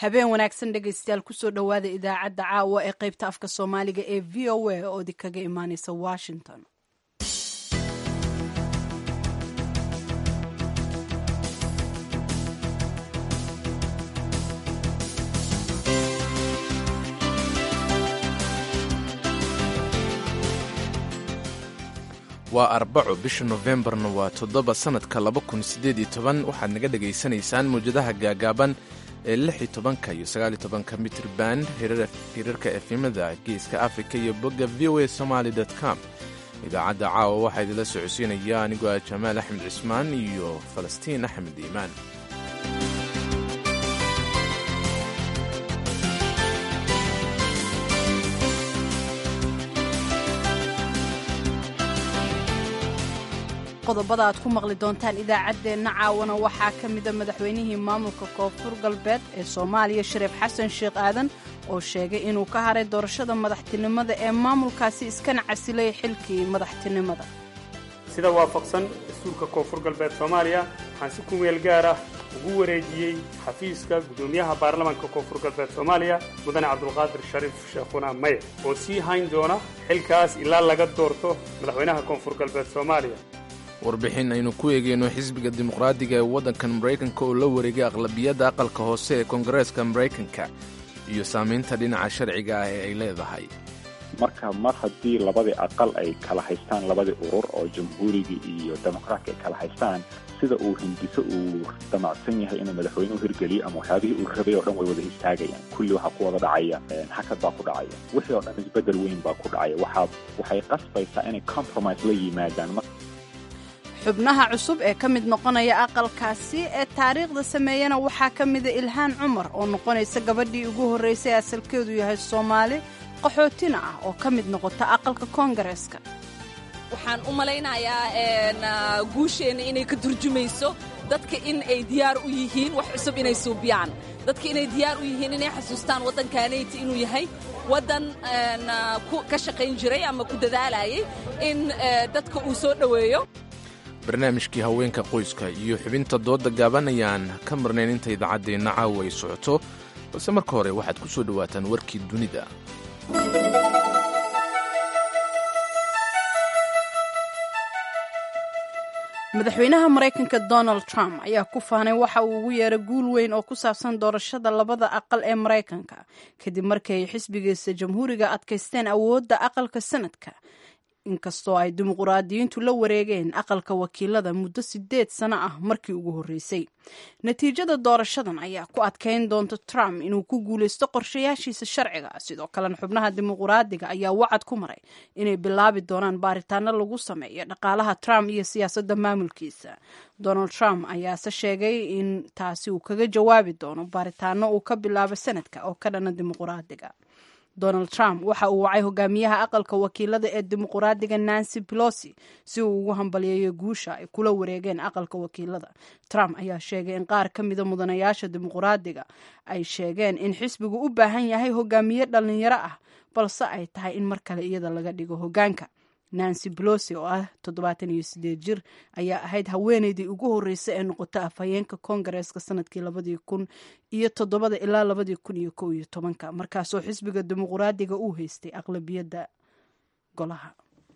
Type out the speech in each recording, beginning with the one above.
habeen wanaagsan dhegaystayaal kusoo dhowaada idaacadda caawa ee qaybta afka soomaaliga ee v o a oo idinkaga imaaneysa washington waa arbaco bisha nofembarna waa toddoba sannadka laba kun siddeed iyo toban waxaad naga dhegaysanaysaan mawjadaha gaagaaban ee lix iyo tobanka iyo sagaal iyo tobanka mitir band hirarka efimada geeska afrika iyo bogga v o a somaali com idaacadda caawa waxaa idinla socodsiinaya anigoo ah jamaal axmed cismaan iyo falastiin axmed iimaan qodobada aad ku maqli doontaan idaacaddeenna caawana waxaa ka mida madaxweynihii maamulka koonfur galbeed ee soomaaliya shariif xasan sheekh aadan oo sheegay inuu ka haray doorashada madaxtinimada ee maamulkaasi iskana casilay xilkii madaxtinimada sida waafaqsan dastuurka koonfur galbeed soomaaliya waxaan si ku meel gaar ah ugu wareejiyey xafiiska guddoomiyaha baarlamaanka koonfur galbeed soomaaliya mudane cabdulqaadir shariif sheekhuna maye oo sii hayn doona xilkaas ilaa laga doorto madaxweynaha koonfur galbeed soomaaliya warbixin aynu ku eegeyno xisbiga dimuqraadiga ee waddankan maraykanka oo la wareegay aqlabiyadda aqalka hoose ee koongareeska maraykanka iyo saamaynta dhinaca sharciga ah ee ay leedahay marka mar haddii labadii aqal ay kala haystaan labadii urur oo jamhuuriga iyo dimuqraadka ay kala haystaan sida uu hindiso uu damacsan yahay inuu madaxweynuhu hirgeliyo ama waxyaabihii uu rabay oo dhan way wada istaagayaan kulli waxaa ku wada dhacaya xakad baa ku dhacaya wixii oo dhan isbeddel weyn baa ku dhacaya waxaa waxay qasbaysaa inay compromise la yimaadaan xubnaha cusub ee ka mid noqonaya aqalkaasi ee taariikhda sameeyana waxaa ka mida ilhaan cumar oo noqonaysa gabadhii ugu horraysay asalkeedu yahay soomaali qaxootina ah oo ka mid noqota aqalka koongareeska waxaan u malaynayaa guusheenna inay ka turjumayso dadka in ay diyaar u yihiin wax cusub inay suubiyaan dadka inay diyaar u yihiin inay xasuustaan waddankaanayti inuu yahay waddan ka shaqayn jiray ama ku dadaalayay in dadka uu soo dhoweeyo barnaamijkii haweenka qoyska iyo xubinta doodda gaaban ayaan ka marnayn inta idaacaddeenna caawa ay socoto balse marka hore waxaad ku soo dhowaataan warkii dunida madaxweynaha maraykanka donald trump ayaa ku faanay waxa uu ugu yeeray guul weyn oo ku saabsan doorashada labada aqal ee maraykanka kadib markii ay xisbigiisa jamhuuriga adkaysteen awoodda aqalka sanadka inkastoo ay dimuquraadiyiintu la wareegeen aqalka wakiilada muddo sideed sano ah markii ugu horreysay natiijada doorashadan ayaa ku adkayn doonta trump inuu ku guulaysto qorshayaashiisa sharciga sidoo kalena xubnaha dimuquraadiga ayaa wacad ku maray inay bilaabi doonaan baaritaano lagu sameeyo dhaqaalaha trump iyo siyaasadda maamulkiisa donald trump ayaase sheegay in taasi uu kaga jawaabi doono baaritaano uu ka bilaabo sanadka oo ka dhana dimuquraadiga donald trump waxa uu wacay hogaamiyaha aqalka wakiilada ee dimuquraadiga nancy pelosi si uu ugu hambalyeeyo guusha ay kula wareegeen aqalka wakiilada trump ayaa sheegay in qaar ka mida mudanayaasha dimuquraadiga ay sheegeen in xisbigu u baahan yahay hogaamiye dhalinyaro ah balse ay tahay in mar kale iyada laga dhigo hogaanka nancy pelosi oo ah toddobaatan iyo sideed jir ayaa ahayd haweeneydii ugu horreysay ee noqota afhayeenka koongareeska sanadkii labadii kun iyo toddobada ilaa labadii kun iyo kow iyo tobanka markaasoo xisbiga dimuquraadiga uu haystay aqlabiyadda golaha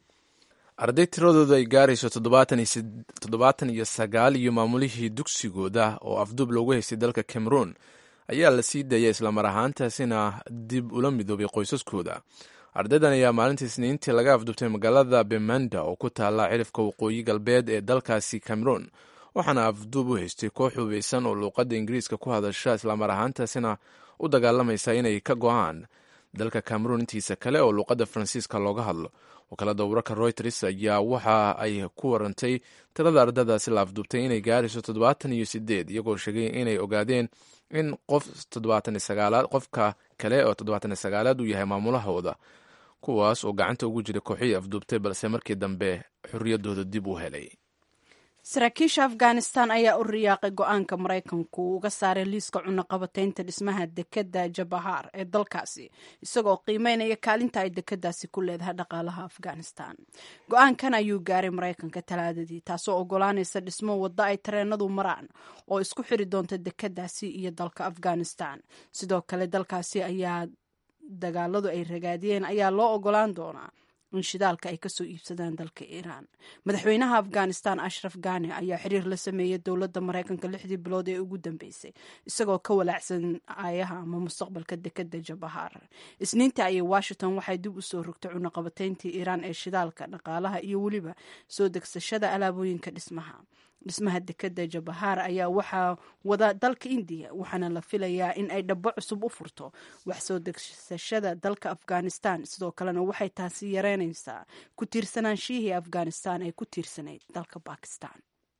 arday tiradooda ay gaarayso toddobaatan iyo sagaal iyo maamulihii dugsigooda oo afduub loogu haystay dalka cameroon ayaa la sii daaya islamar ahaantaasina dib ula midoobay qoysaskooda ardaydan ayaa maalintii isniintii laga afdubtay magaalada bemanda oo ku taalla cirifka waqooyi galbeed ee dalkaasi cameroon waxaana afduub u haystay koox hubeysan oo luuqadda ingiriiska ku hadasha islamar ahaantaasina u dagaalamaysa inay ka go-aan dalka cameroon intiisa kale oo luuqadda faransiiska looga hadlo wakaalada wararka reuters ayaa waxa ay ku warantay tirada ardadaasi la afduubtay inay gaarayso toddobaatan iyo sideed iyagoo sheegay inay ogaadeen in qof toddobaatan sagaalaad qofka kale oo toddobaatan iyo sagaalaad uu yahay maamulahooda kuwaas oo gacanta ugu jiray kooxihii afduubtay balse markii dambe xorriyaddooda dib u helay saraakiisha afghanistan ayaa u riyaaqay go-aanka maraykanku uu uga saaray liiska cunaqabateynta dhismaha dekeda jabahar ee dalkaasi isagoo qiimeynaya kaalinta ay dekadaasi ku leedahay dhaqaalaha afghanistan go-aankan ayuu gaaray maraykanka talaadadii taasoo ogolaanaysa dhismo waddo ay tareenadu maraan oo isku xiri doonta dekadaasi iyo dalka afghanistan sidoo kale dalkaasi ayaa dagaaladu ay ragaadiyeen ayaa loo ogolaan doonaa in shidaalka ay kasoo iibsadaan dalka iiraan madaxweynaha afghanistan ashraf ghani ayaa xiriir la sameeyey dowladda maraykanka lixdii bilood ee ugu dambeysay isagoo ka walaacsan aayaha ama mustaqbalka dekeda jabahar isniinta ayay washington waxay dib usoo rogtay cunaqabateyntii iiraan ee shidaalka dhaqaalaha iyo weliba soo degsashada alaabooyinka dhismaha dhismaha dekeda jabahar ayaa waxaa wada dalka indiya waxaana la filayaa in ay dhabo cusub u furto wax soo degsashada dalka afghanistan sidoo kalena waxay taasi yareynaysaa ku tiirsanaanshiihii afghanistan ee ku tiirsanayd dalka bakistan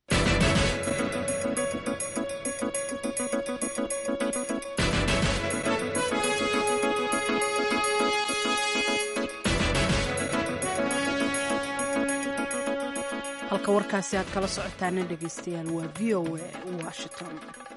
halka warkaasi aad kala socotaana dhegeystayaal waa v o a washington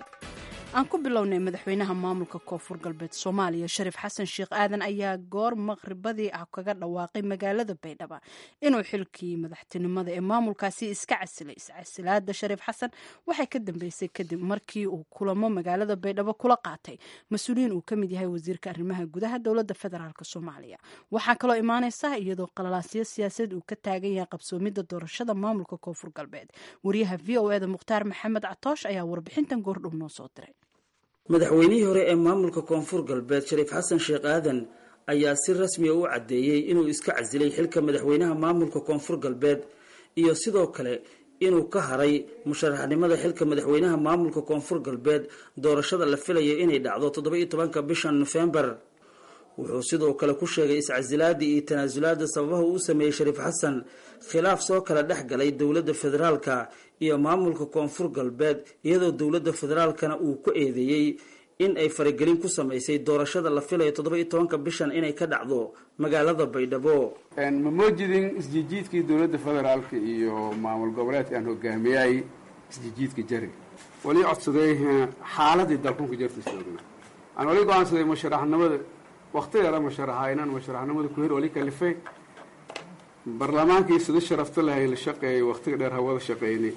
aan ku bilownay madaxweynaha maamulka koonfur galbeed soomaaliya shariif xasan sheekh aadan ayaa goor maqribadii ah kaga dhawaaqay magaalada baydhaba inuu xilkii madaxtinimada ee maamulkaasi iska casilay iscasilaada shariif xasan waxay ka dambeysay kadib markii uu kulamo magaalada baydhabo kula qaatay mas-uuliyiin uu kamid yahay wasiirka arrimaha gudaha dowlada federaalk soomaaliya waxaa kaloo imaaneysa iyadoo qalalaasyo siyaasadeed uu ka taagan yahay qabsoomida doorashada maamulka koonfur galbeed wariyaha v o eda mukhtaar maxamed catoosh ayaa warbixintan goordhow noo soo diray madaxweynihii hore ee maamulka koonfur galbeed shariif xasan sheekh aadan ayaa si rasmiya u caddeeyey inuu iska casilay xilka madaxweynaha maamulka koonfur galbeed iyo sidoo kale inuu ka haray musharaxnimada xilka madaxweynaha maamulka koonfur galbeed doorashada la filaya inay dhacdo toddoba iyo tobanka bishan nofembar wuxuu sidoo kale ku sheegay iscasilaadii iyo tanaasulaada sababaha uu sameeyey shariif xasan khilaaf soo kala dhex galay dowladda federaalka iyo maamulka koonfur galbeed iyadoo dowladda federaalkana uu ku eedeeyey in ay faragelin ku samaysay doorashada la filayo toddoba iyo tobanka bishan inay ka dhacdo magaalada baydhabo ma moojidin isjijiidkii dowladda federaalka iyo maamul goboleedka aan hogaamiyay isjijiidka jari wali codsaday xaaladii dalkunka jarta soogna aan wali go-aansaday musharaxnimada waktigeeda musharaxa inaan musharaxnimada ku hir wali kalifay barlamaankii sida sharafta lahay la shaqeeyay waktiga dheer hawada shaqeynay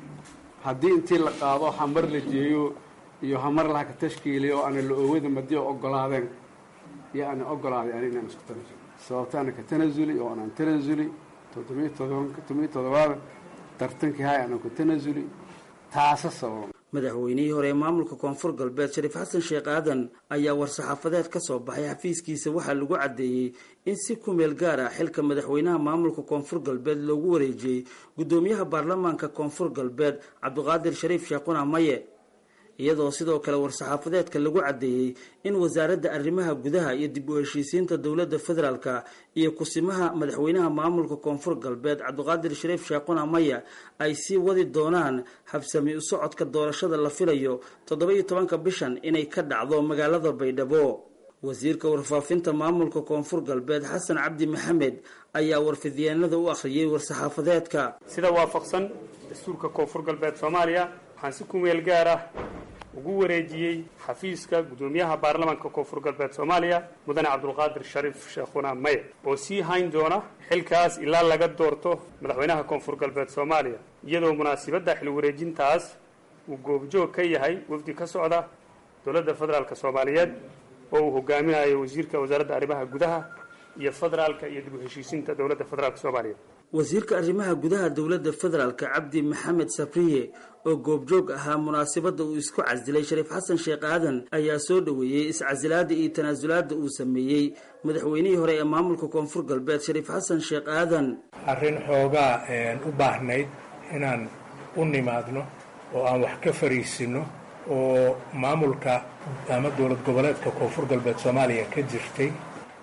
haddii intii la qaado hamar la jeeyo iyo hamar laha ka tashkiiliyo oo ana la oowada madi ogolaadeen iyo ana ogolaaday ani inaan isku tanasuli sababta ana ka tanasuli oo anaan tanasuli toddobiyo todobanka todobiyo todobaada tartankii hay anaan ku tanasuli taasa sababa madaxweynihii hore ee maamulka koonfur galbeed shariif xasan sheekh aadan ayaa war-saxaafadeed ka soo baxay xafiiskiisa waxaa lagu caddeeyey in si ku meel gaar ah xilka madaxweynaha maamulka koonfur galbeed loogu wareejiyey guddoomiyaha baarlamaanka koonfur galbeed cabdiqaadir shariif sheekhuna maye iyadoo sidoo kale war-saxaafadeedka lagu caddeeyey in wasaaradda arrimaha gudaha iyo dib u heshiisiinta dowladda federaalka iyo kusimaha madaxweynaha maamulka koonfur galbeed cabdiqaadir shariif sheekhuna maya ay sii wadi doonaan habsami u socodka doorashada la filayo toddoba iyo tobanka bishan inay ka dhacdo magaalada baydhabo wasiirka warfaafinta maamulka koonfur galbeed xasan cabdi maxamed ayaa warfidyeennada u akhriyey war-saxaafadeedka sida waafaqsan dastuurka koonfur galbeed soomaaliya waxaan si ku meel gaar ah ugu wareejiyey xafiiska guddoomiyaha baarlamaanka koonfur galbeed soomaaliya mudane cabdulqaadir shariif sheekhuna maye oo sii hayn doona xilkaas ilaa laga doorto madaxweynaha koonfur galbeed soomaaliya iyadoo munaasibadda xil wareejintaas uu goobjoog ka yahay wafdi ka socda dowladda federaalk soomaaliyeed oo uu hogaaminayo wasiirka wasaaradda arrimaha gudaha iyo federaalka iyo dib u heshiisiinta dowladda federaalk soomaaliya wasiirka arrimaha gudaha dowladda federaalka cabdi maxamed sabriye oo goobjoog ahaa munaasabadda uu isku casilay shariif xasan sheekh aadan ayaa soo dhoweeyey iscasilaada iyo tanaasulaada uu sameeyey madaxweynihii hore ee maamulka koonfur galbeed shariif xasan sheekh aadan arrin xoogaa u baahnayd inaan u nimaadno oo aan wax ka fariisino oo maamulka ama dowlad goboleedka koonfur galbeed soomaaliya ka jirtay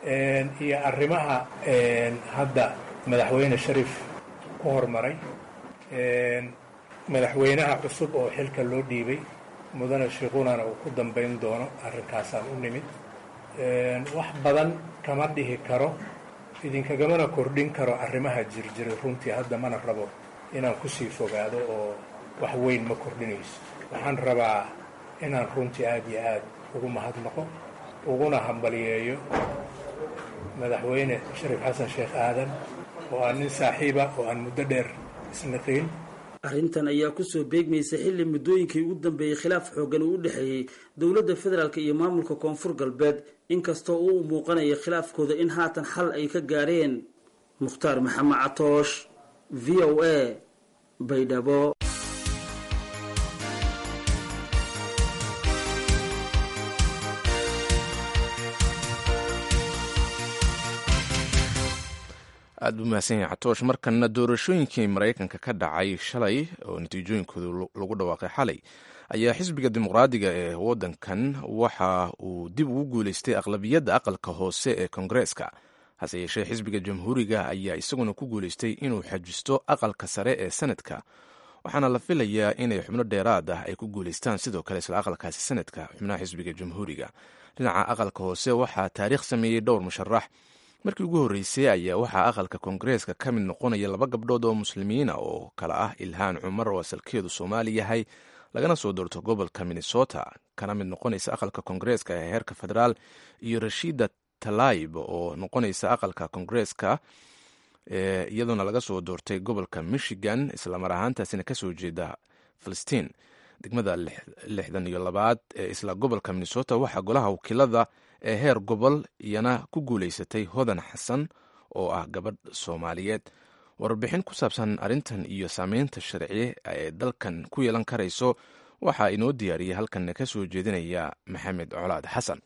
iyo arrimaha hadda madaxweyne shariif ku hormaray madaxweynaha cusub oo xilka loo dhiibay mudane shiikhunana uu ku dambayn doono arrinkaasaan u nimid wax badan kama dhihi karo idinkagamana kordhin karo arrimaha jirjiray runtii hadda mana rabo inaan kusii fogaado oo wax weyn ma kordhinayso waxaan rabaa inaan runtii aad iyo aad ugu mahadnaqo uguna hambaliyeeyo madaxweyne shariif xasan sheekh aadan oo aan nin saaxiiba oo aan muddo dheer isnaqiin arrintan ayaa kusoo beegmaysa xilli muddooyinkii ugu dambeeyey khilaaf xooggan uu u dhexeeyey dowladda federaalk iyo maamulka koonfur galbeed inkastoo uu muuqanaya khilaafkooda in haatan xal ay ka gaareen mukhtaar maxamed catoosh v o a baydhabo aad buu mahadsan yahay catoosh markana doorashooyinkii maraykanka ka dhacay shalay oo natiijooyinkooda lagu dhawaaqay xalay ayaa xisbiga dimuqraadiga ee waddankan waxa uu dib ugu guuleystay aqlabiyadda aqalka hoose ee kongareeska hase yeeshee xisbiga jamhuuriga ayaa isaguna ku guuleystay inuu xajisto aqalka sare ee sanadka waxaana la filayaa inay xubno dheeraad ah ay ku guuleystaan sidoo kale isla aqalkaasi sanadka xubnaha xisbiga jamhuuriga dhinaca aqalka hoose waxaa taariikh sameeyey dhowr musharax markii ugu horreysay ayaa waxaa aqalka koongareeska ka mid noqonaya laba gabdhood oo muslimiina oo kale ah ilhaan cumar oo asalkeedu soomaali yahay lagana soo doorto gobolka minnesota kana mid noqonaysa aqalka koongareeska ee heerka federaal iyo rashida talayib oo noqonaysa aqalka koongareeska iyadoona laga soo doortay gobolka michigan islamar ahaantaasina kasoo jeeda filistiin degmada lixdan iyo labaad ee isla gobolka minnesota waxaa golaha wakiilada ee heer gobol iyana ku guuleysatay hodan xasan oo ah gabadh soomaaliyeed warbixin ku saabsan arrintan iyo saameynta sharci ee dalkan ku yeelan karayso waxaa inoo diyaariyay halkanna ka soo jeedinaya maxamed colaad xasan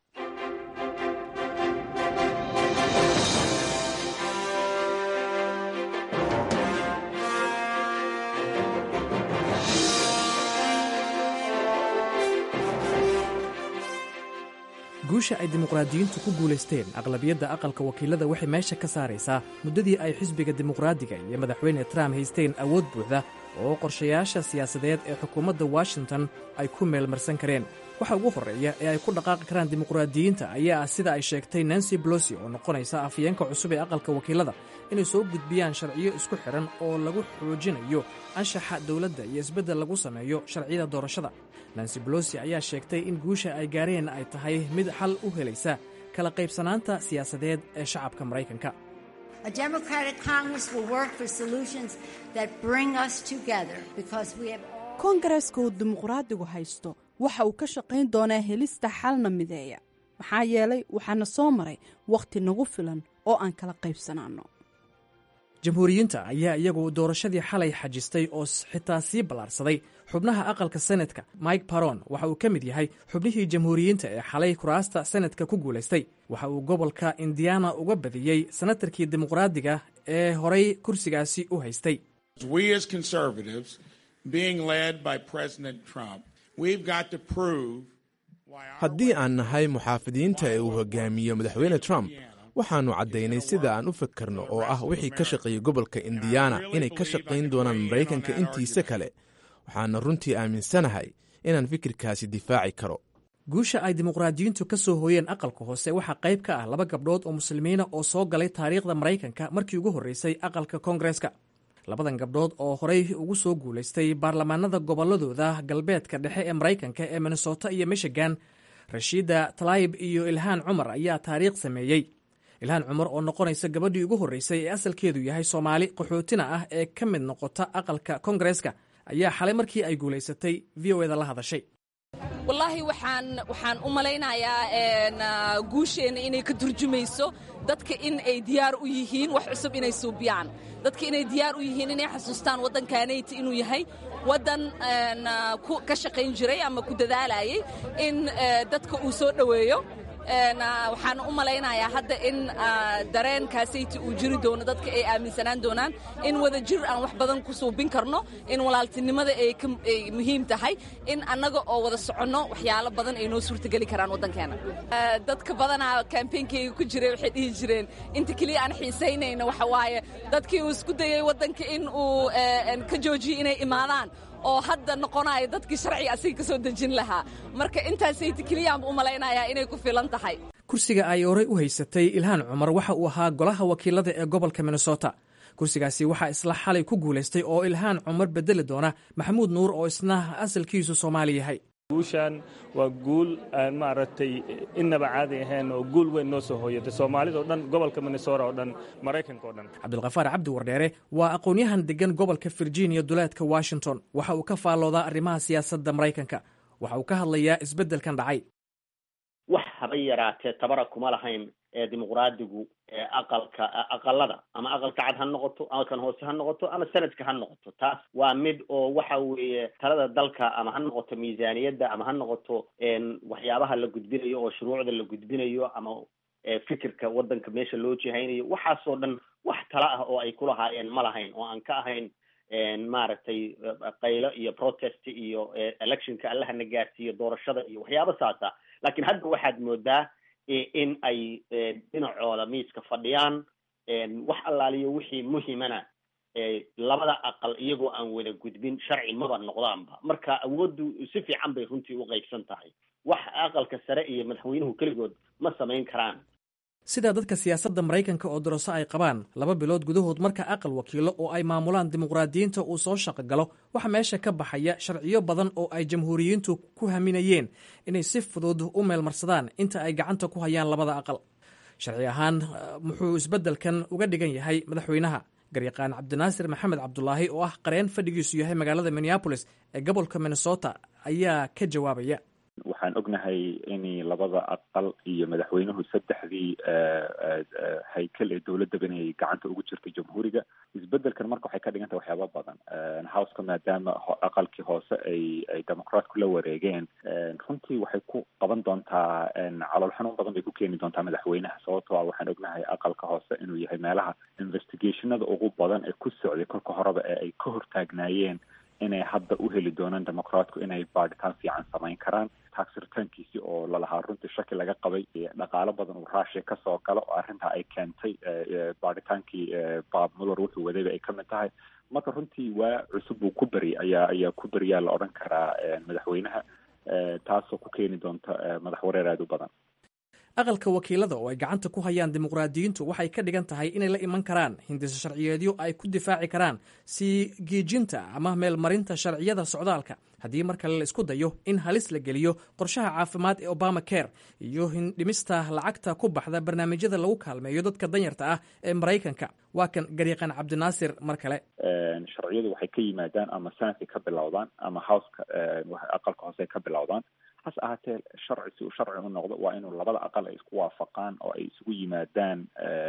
guusha ay dimuqraadiyiintu ku guulaysteen aqlabiyadda aqalka wakiilada waxay meesha ka saaraysaa muddadii ay xisbiga dimuqraadiga iyo madaxweyne trump haysteen awood buuxda oo qorshayaasha siyaasadeed ee xukuumadda washington ay ku meelmarsan kareen waxa ugu horreeya ee ay ku dhaqaaqi karaan dimuqraadiyiinta ayaa ah sida ay sheegtay nancy bolosi oo noqonaysa afyeenka cusub ee aqalka wakiilada inay soo gudbiyaan sharciyo isku xidhan oo lagu xoojinayo anshaxa dowladda iyo isbeddel lagu sameeyo sharciyada doorashada nancy bolosi ayaa sheegtay in guusha ay gaareen ay tahay mid xal u helaysa kala qaybsanaanta siyaasadeed ee shacabka maraykanka koongareeska uu dimuqraadigu haysto waxa uu ka shaqayn doonaa helista xalna mideeya maxaa yeelay waxaana soo maray wakhti nagu filan oo aan kala qaybsanaanno jamhuuriyiinta ayaa iyagu doorashadii xalay xajistay oo xitaa sii ballaarsaday xubnaha aqalka senadka mike baron waxa uu ka mid yahay xubnihii jamhuuriyiinta ee xalay kuraasta senadka ku guulaystay waxa uu gobolka indiana uga badiyey senatarkii dimuqraadiga ee horay kursigaasi u haystay haddii aan nahay muxaafidiinta ee uu hogaamiyo madaxweyne trump waxaannu caddaynay sida aan u fakarno oo ah wixii ka shaqeeyey gobolka indiana inay ka shaqayn doonaan maraykanka intiisa kale waxaana runtii aaminsanahay inaan fikirkaasi difaaci karo guusha ay dimuqraadiyiintu ka soo hooyeen aqalka hoose waxaa qayb ka ah laba gabdhood oo muslimiina oo soo galay taariikhda maraykanka markii ugu horreysay aqalka koongareeska labadan gabdhood oo horey ugu soo guulaystay baarlamaanada gobolladooda galbeedka dhexe ee maraykanka ee minnesota iyo michigan rashiida talayib iyo ilhaan cumar ayaa taariikh sameeyey ilhaan cumar oo noqonaysa gabadhii ugu horreysay ee asalkeedu yahay soomaali qaxootina ah ee ka mid noqota aqalka koongareeska ayaa xalay markii ay guulaysatay v o eda la hadashay wallaahi waxaan waxaan u malaynayaa guusheenna inay ka turjumayso dadka in ay diyaar u yihiin wax cusub inay suubiyaan dadka inay diyaar u yihiin inay xasuustaan waddankaanayti inuu yahay waddan ka shaqayn jiray ama ku dadaalayay in dadka uu soo dhoweeyo waxaan u malaynayaa hadda in dareenkaasayti uu jiri doono dadka ay aaminsanaan doonaan in wada jir aan wax badan ku suubin karno in walaaltinimada ay muhiim tahay in annaga oo wada soconno waxyaalo badan ay noo suurtageli karaan waddankeena dadka badanaa kambeynkayga ku jiray waxay dhihi jireen inta keliya aan xiisaynayno waxa waaye dadkii uu isku dayey waddanka in uu ka joojiyey inay imaadaan oo hadda noqonaya dadkii sharciga asiga ka soo dejin lahaa marka intaasayta keliyaan u malaynayaa inay ku filan tahay kursiga ay horey u haysatay ilhaan cumar waxa uu ahaa golaha wakiilada ee gobolka minnesota kursigaasi waxaa isla xalay ku guulaystay oo ilhaan cumar bedeli doona maxamuud nuur oo isna asalkiisu soomaali yahay guushan waa guul aan maaragtay innaba caadi ahayn oo guul weyn noo soo hooyatay soomaalida o dhan gobolka minnesota oo dhan maraykanka o dhan cabdulkhafaar cabdi wardheere waa aqoon-yahan degan gobolka virginia duleedka washington waxa uu ka faalloodaa arrimaha siyaasadda maraykanka waxa uu ka hadlayaa isbeddelkan dhacay wax haba yaraatee tabara kuma lahayn ee dimuqraadigu aqalka aqalada ama aqalka cad ha noqoto aqalkan hoose ha noqoto ama sanadka ha noqoto taas waa mid oo waxa weeye talada dalka ama ha noqoto miisaaniyadda ama ha noqoto waxyaabaha la gudbinayo oo shuruucda la gudbinayo ama fikirka waddanka meesha loo jihaynayo waxaasoo dhan wax tala ah oo ay kulahaayeen ma lahayn oo aan ka ahayn maaragtay qaylo iyo protest iyo electionka allahana gaarsiiyo doorashada iyo waxyaaba saasa laakiin hadda waxaad moodaa in ay dhinacooda miiska fadhiyaan wax allaaliyo wixii muhimana labada aqal iyagoo aan wada gudbin sharci maba noqdaanba marka awooddu si fiican bay runtii u qaybsan tahay wax aqalka sare iyo madaxweynuhu keligood ma samayn karaan sidaa dadka siyaasadda maraykanka oo daraso ay qabaan laba bilood gudahood marka aqal wakiilo oo ay maamulaan dimuqraadiyiinta uu soo shaqo galo waxaa meesha ka baxaya sharciyo badan oo ay jamhuuriyiintu ku haminayeen inay si fudud u meelmarsadaan inta ay gacanta ku hayaan labada aqal sharci ahaan muxuu isbeddelkan uga dhigan yahay madaxweynaha garyaqaan cabdinaasir maxamed cabdulaahi oo ah qareen fadhigiisu yahay magaalada minneabolis ee gobolka minnesota ayaa ka jawaabaya waxaan ognahay in labada aqal iyo madaxweynuhu saddexdii haykel ee dowladaba inay gacanta ugu jirtay jamhuuriga isbedelkan marka waxay ka dhigan tahay waxyaaba badan houseka maadaama aqalkii hoose ay ay democraatku la wareegeen runtii waxay ku qaban doontaa calool xanuun badan bay ku keeni doontaa madaxweynaha sababtoo ah waxaan ognahay aqalka hoose inuu yahay meelaha investigationada ugu badan ee ku socday kolka horeba ee ay ka hortaagnaayeen inay hadda u heli doonaan democraatku inay baadhitaan fiican samayn karaan tax returnkiisii oo lalahaa runtii shaki laga qabay dhaqaalo badan uu rushia kasoo galo oo arrintaa ay keentay baadhitaankii bob muller wuxuu wadayba ay kamid tahay marka runtii waa cusub uu ku beri ayaa ayaa ku beriyaa la odhan karaa madaxweynaha taasoo ku keeni doonta madax wareer aada u badan aqalka wakiilada oo ay gacanta ku hayaan dimuqraadiyiintu waxay ka dhigan tahay inay la iman karaan hindisa sharciyeedyo ay ku difaaci karaan sii giijinta ama meelmarinta sharciyada socdaalka haddii mar kale la isku dayo in halis la geliyo qorshaha caafimaad ee obama care iyo hindhimista lacagta ku baxda barnaamijyada lagu kaalmeeyo dadka danyarta ah ee maraykanka waa kan garyaqaan cabdinaasir mar kale sharciyadu waxay ka yimaadaan ama sanadka ka bilowdaan ama houseka aqalka hoose ka bilowdaan hase ahaatee sharci si uu sharci u noqdo waa inuu labada aqal ay isku waafaqaan oo ay isugu yimaadaan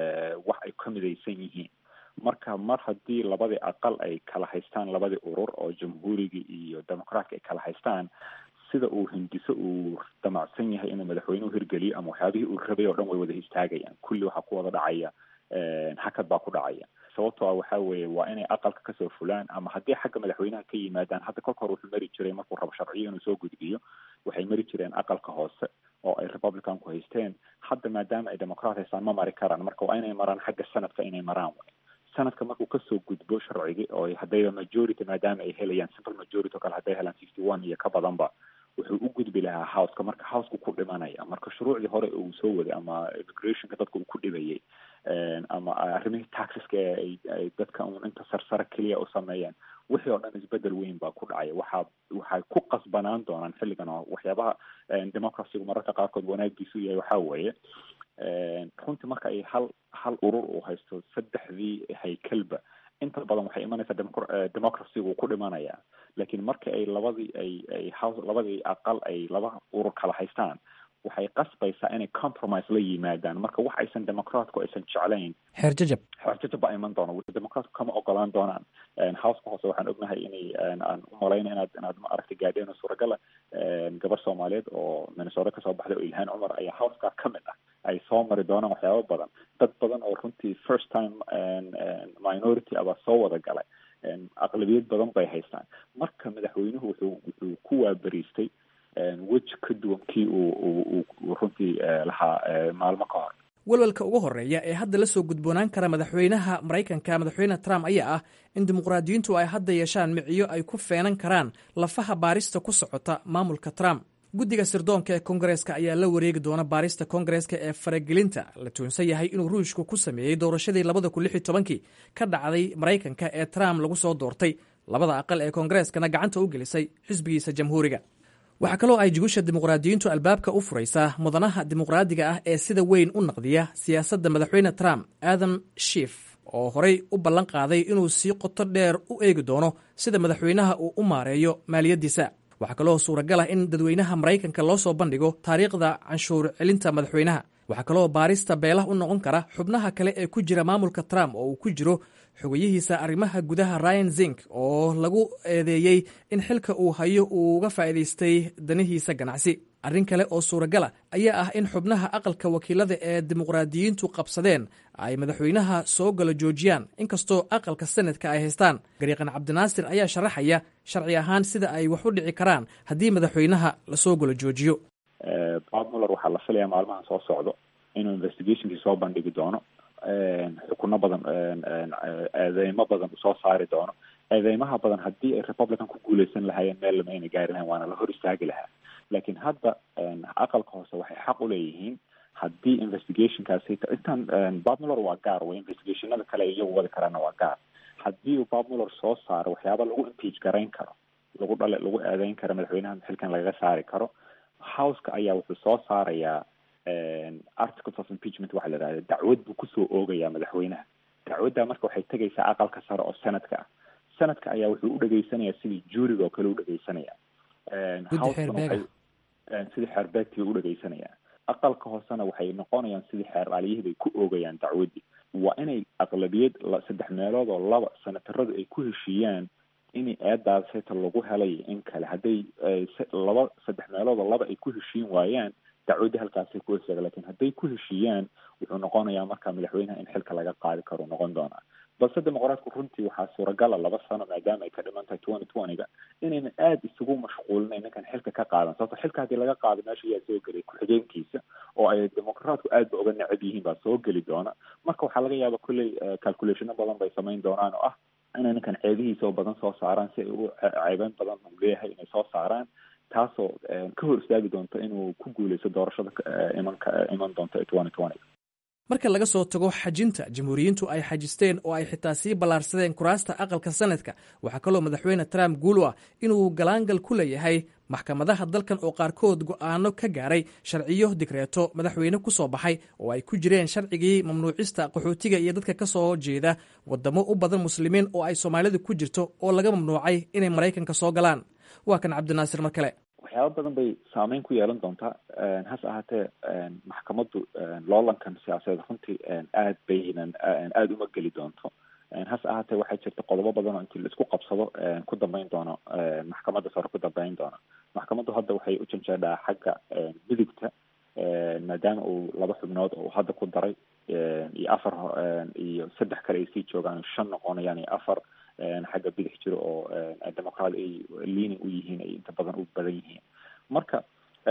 wax ay ka midaysan yihiin marka mar haddii labadii aqal ay kala haystaan labadii urur oo jamhuuriga iyo democraatka ay kala haystaan sida uu hindiso uu damacsan yahay inuu madaxweynuhu hirgeliyo ama waxyaabihii uu rabay oo dhan way wada istaagayaan kulli waxaa ku wada dhacaya hakad baa ku dhacaya sababtoo ah waxa weeye waa inay aqalka kasoo fulaan ama haddii xagga madaxweynaha ka yimaadaan hadda kolka hore wuxuu mari jiray markuu rabo sharciyo inuu soo gudbiyo waxay mari jireen aqalka hoose oo ay republicanku haysteen hadda maadaama ay democrat haystaan ma mari karaan marka waa inay maraan xagga sanadka inay maraan way sanadka markuu kasoo gudbo sharcigii oo haddayba majority maadaama ay helayaan simple majority oo kale hadday helaan fifty one iyo ka badanba wuxuu u gudbi lahaa houseka marka houseka ku dhimanaya marka shuruucdii hore uu soo waday ama immigrationka dadka uu ku dhibayay ama arrimihii taxiska ee ay dadka un inta sarsare keliya u sameeyeen wixii oo dhan isbedel weyn baa ku dhacaya waxaa waxay ku qasbanaan doonaan xilligan oo waxyaabaha democracygu mararka qaarkood wanaagiisu yahay waxaa weeye runtii marka ay hal hal urur uu haysto saddexdii haykelba inta badan waxay imanaysaa democracygu ku dhimanaya laakiin marka ay labadii ay ay house labadii aqal ay laba urur kala haystaan waxay qasbaysaa inay compromise la yimaadaan marka wax aysan democraatku aysan jeclayn xeer jajab xeer jajab baa iman doona democraatku kama ogolaan doonaan houseka hoose waxaan ognahay inay aan u malayna inaad inaad ma aragtay gaadheen oo suuragala gabar soomaaliyeed oo minnesota kasoo baxday oo ilhaan cumar ayaa houseka ka mid ah ay soo mari doonaan waxyaaba badan dad badan oo runtii first time minority abaa soo wada galay aqlabiyad badan bay haystaan marka madaxweynuhu wuxuu wuxuu ku waaberiistay weji ka duwan kii uu runtii lahaa maalmo ka hor welwelka ugu horeeya ee hadda la soo gudboonaan kara madaxweynaha maraykanka madaxweyne trump ayaa ah in dimuqraadiyiintu ay hadda yeeshaan miciyo ay ku feenan karaan lafaha baarista ku socota maamulka trump guddiga sirdoonka ee kongareeska ayaa la wareegi doona baarista kongareeska ee faragelinta la tuunsan yahay inuu ruushku ku sameeyey doorashadii labada kun lix iyo tobankii ka dhacday maraykanka ee trump lagu soo doortay labada aqal ee kongareeskana gacanta u gelisay xisbigiisa jamhuuriga waxaa kaloo ay jugusha dimuqraadiyiintu albaabka u furaysaa mudanaha dimuqraadiga ah ee sida weyn u naqdiya siyaasadda madaxweyne trump adam shiif oo horey u ballan qaaday inuu sii qoto dheer u eegi doono sida madaxweynaha uu u maareeyo maaliyaddiisa waxaa kaloo suuragal ah in dadweynaha maraykanka loo soo bandhigo taariikhda canshuur celinta madaxweynaha waxaa kaloo baarista beelah u noqon kara xubnaha kale ee ku jira maamulka trump oo uu ku jiro xogayihiisa arrimaha gudaha ryan zink oo lagu eedeeyey in xilka uu hayo uu uga faa'iidaystay danihiisa ganacsi arrin kale oo suuragala ayaa ah in xubnaha aqalka wakiilada ee dimuqraadiyiintu qabsadeen ay madaxweynaha soo galo joojiyaan inkastoo aqalka senadka ay haystaan gariiqan cabdinaasir ayaa sharaxaya sharci ahaan sida ay wax u dhici karaan haddii madaxweynaha lasoo galo joojiyo bob muller waxaa la filayaa maalmahan soo socdo inuu investigationkii soo bandhigi doono xukuno badan eedeymo badan soo saari doono eedeymaha badan haddii ay republican ku guuleysan lahaayeen meel lama ayna gaari lahayn waana la hor istaagi lahaa laakiin hadda aqalka hoose waxay xaq u leeyihiin haddii investigationkaasi intaan bob muller waa gaar wey investigationada kale ay iyagu wadi karaana waa gaar haddii uu bob muller soo saaro waxyaaba lagu impeach garayn karo lagu dhale lagu eedeyn karo madaxweynaha xilkan lagaga saari karo houseka ayaa wuxuu soo saarayaa articles of impeachment waxa la yidhahda dacwad buu kusoo oogayaa madaxweynaha dacwadda marka waxay tegaysaa aqalka sare oo senadka ah senadka ayaa wuxuu u dhegaysanayaa sidii juuriga oo kale u dhegeysanaya sidii xeerbeegtii u dhegeysanaya aqalka hoosena waxay noqonayaan sidii xeer aaliyahii ay ku oogayaan dacwaddii waa inay aqlabiyad saddex meelood oo laba senataradu ay ku heshiiyaan in eedaas heta lagu helay in kale hadday laba saddex meelood oo laba ay ku heshiin waayaan dacwadda halkaasay ku hesaaga lakin hadday ku heshiiyaan wuxuu noqonayaa marka madaxweynaha in xilka laga qaadi karo noqon doonaa balse dimuqraatku runtii waxaa suuragala laba sano maadaama ay ka dhiman tahay twenty twenty-ga inaynan aada isugu mashquulinayn ninkan xilka ka qaadan sababto xilka haddii laga qaado meesha ayaa soo gelay ku-xigeenkiisa oo ay dimuqraatku aad ba uga necab yihiin baa soo geli doona marka waxaa laga yaaba kolley calculationo badan bay samayn doonaan oo ah inay ninkan ceebihiisa oo badan soo saaraan si ay u ceebeyn badan u leeyahay inay soo saaraan taasoo ka hor istaagi doonto inuu ku guuleysto doorashada imanka iman doonto twenty twenty marka laga soo tago xajinta jamhuuriyiintu ay xajisteen oo ay xitaa sii ballaarsadeen kuraasta aqalka sanadka waxaa kaloo madaxweyne trump guul u ah inuu galaangal ku leeyahay maxkamadaha dalkan oo qaarkood go'aano ka gaaray sharciyo digreeto madaxweyne ku soo baxay oo ay ku jireen sharcigii mamnuucista qaxootiga iyo dadka ka soo jeeda wadamo u badan muslimiin oo ay soomaalidu ku jirto oo laga mamnuucay inay maraykanka soo galaan waa kan cabdinaasir mar kale waxyaaba badan bay saameyn ku yeelan doontaa hase ahaatee maxkamaddu loolankan siyaasadeed runtii aad baynan aada uma geli doonto hase ahaatee waxaa jirta qodobo badan oo intii laisku qabsado ku dambeyn doono maxkamadda sare ku dambeyn doono maxkamaddu hadda waxay u janjeedhaa xagga midigta maadaama uu laba xubnood oo hadda ku daray iyo afar iyo saddex kale ay sii joogaan shan noqonayaan iyo afar xagga bidix jiro oo democrat ay leaning u yihiin ay inta badan u badan yihiin marka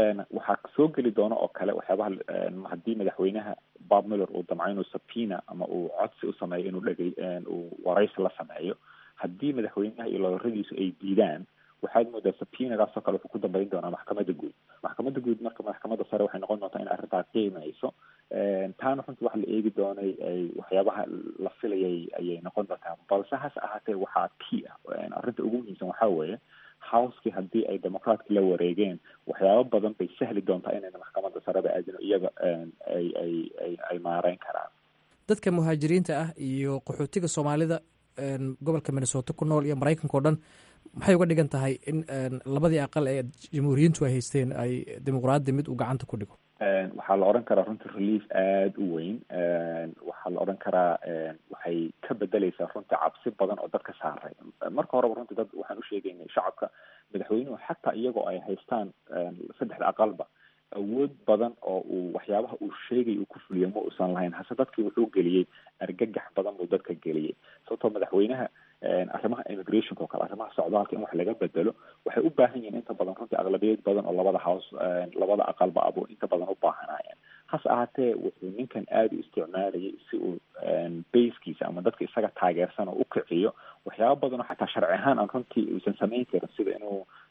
waxaa soo geli doona oo kale waxyaabaha haddii madaxweynaha bob miller uu damco inuu sabina ama uu codsi u sameeyo inuu dhegey uu waraysi la sameeyo haddii madaxweynaha iyo loodaradiisu ay diidaan waxaad moodaa sabinagaasoo kale wuxuu ku dambeyn doonaa maxkamadda guud maxkamadda guud marka maxkamadda sare waxay noqon doontaa in arrintaa qiimayso taana runtii waxa la eegi doonay waxyaabaha la filayay ayay noqon doontaa balse hase ahaatee waxaa key ah arrinta ugu muhiimsan waxaa weeye houseki haddii ay democraatki la wareegeen waxyaaba badan bay sahli doontaa inayna maxkamadda sareba aadino iyaga ay ay ay ay maareyn karaan dadka muhaajiriinta ah iyo qaxootiga soomaalida gobolka minnesota ku nool iyo maraykanka o dhan maxay uga dhigan tahay in labadii aqal ee jamhuuriyiintu ay haysteen ay dimuqraadi mid uu gacanta ku dhigo waxaa la odhan karaa runtii relief aada u weyn waxaa la odhan karaa waxay ka bedeleysaa runtii cabsi badan oo dadka saaray marka horeba runtii dad waxaan u sheegaynay shacabka madaxweynuhu xataa iyagoo ay haystaan saddexda aqalba awood badan oo uu waxyaabaha uu sheegay uu ku fuliyo ma uusan lahayn hase dadkii wuxuu geliyey argagax badan buu dadka geliyey sababtoo madaxweynaha arrimaha immigrationka oo kale arrimaha socdaalka in wax laga bedelo waxay u baahan yihiin inta badan runtii aqlabiyad badan oo labada house labada aqalba abu inta badan u baahanaayeen hase ahaatee wuxuu ninkan aada u isticmaalayay si uu basekiisa ama dadka isaga taageersan oo u kiciyo waxyaaba badan oo xataa sharci ahaan aan runtii uusan samayn karin sida inuu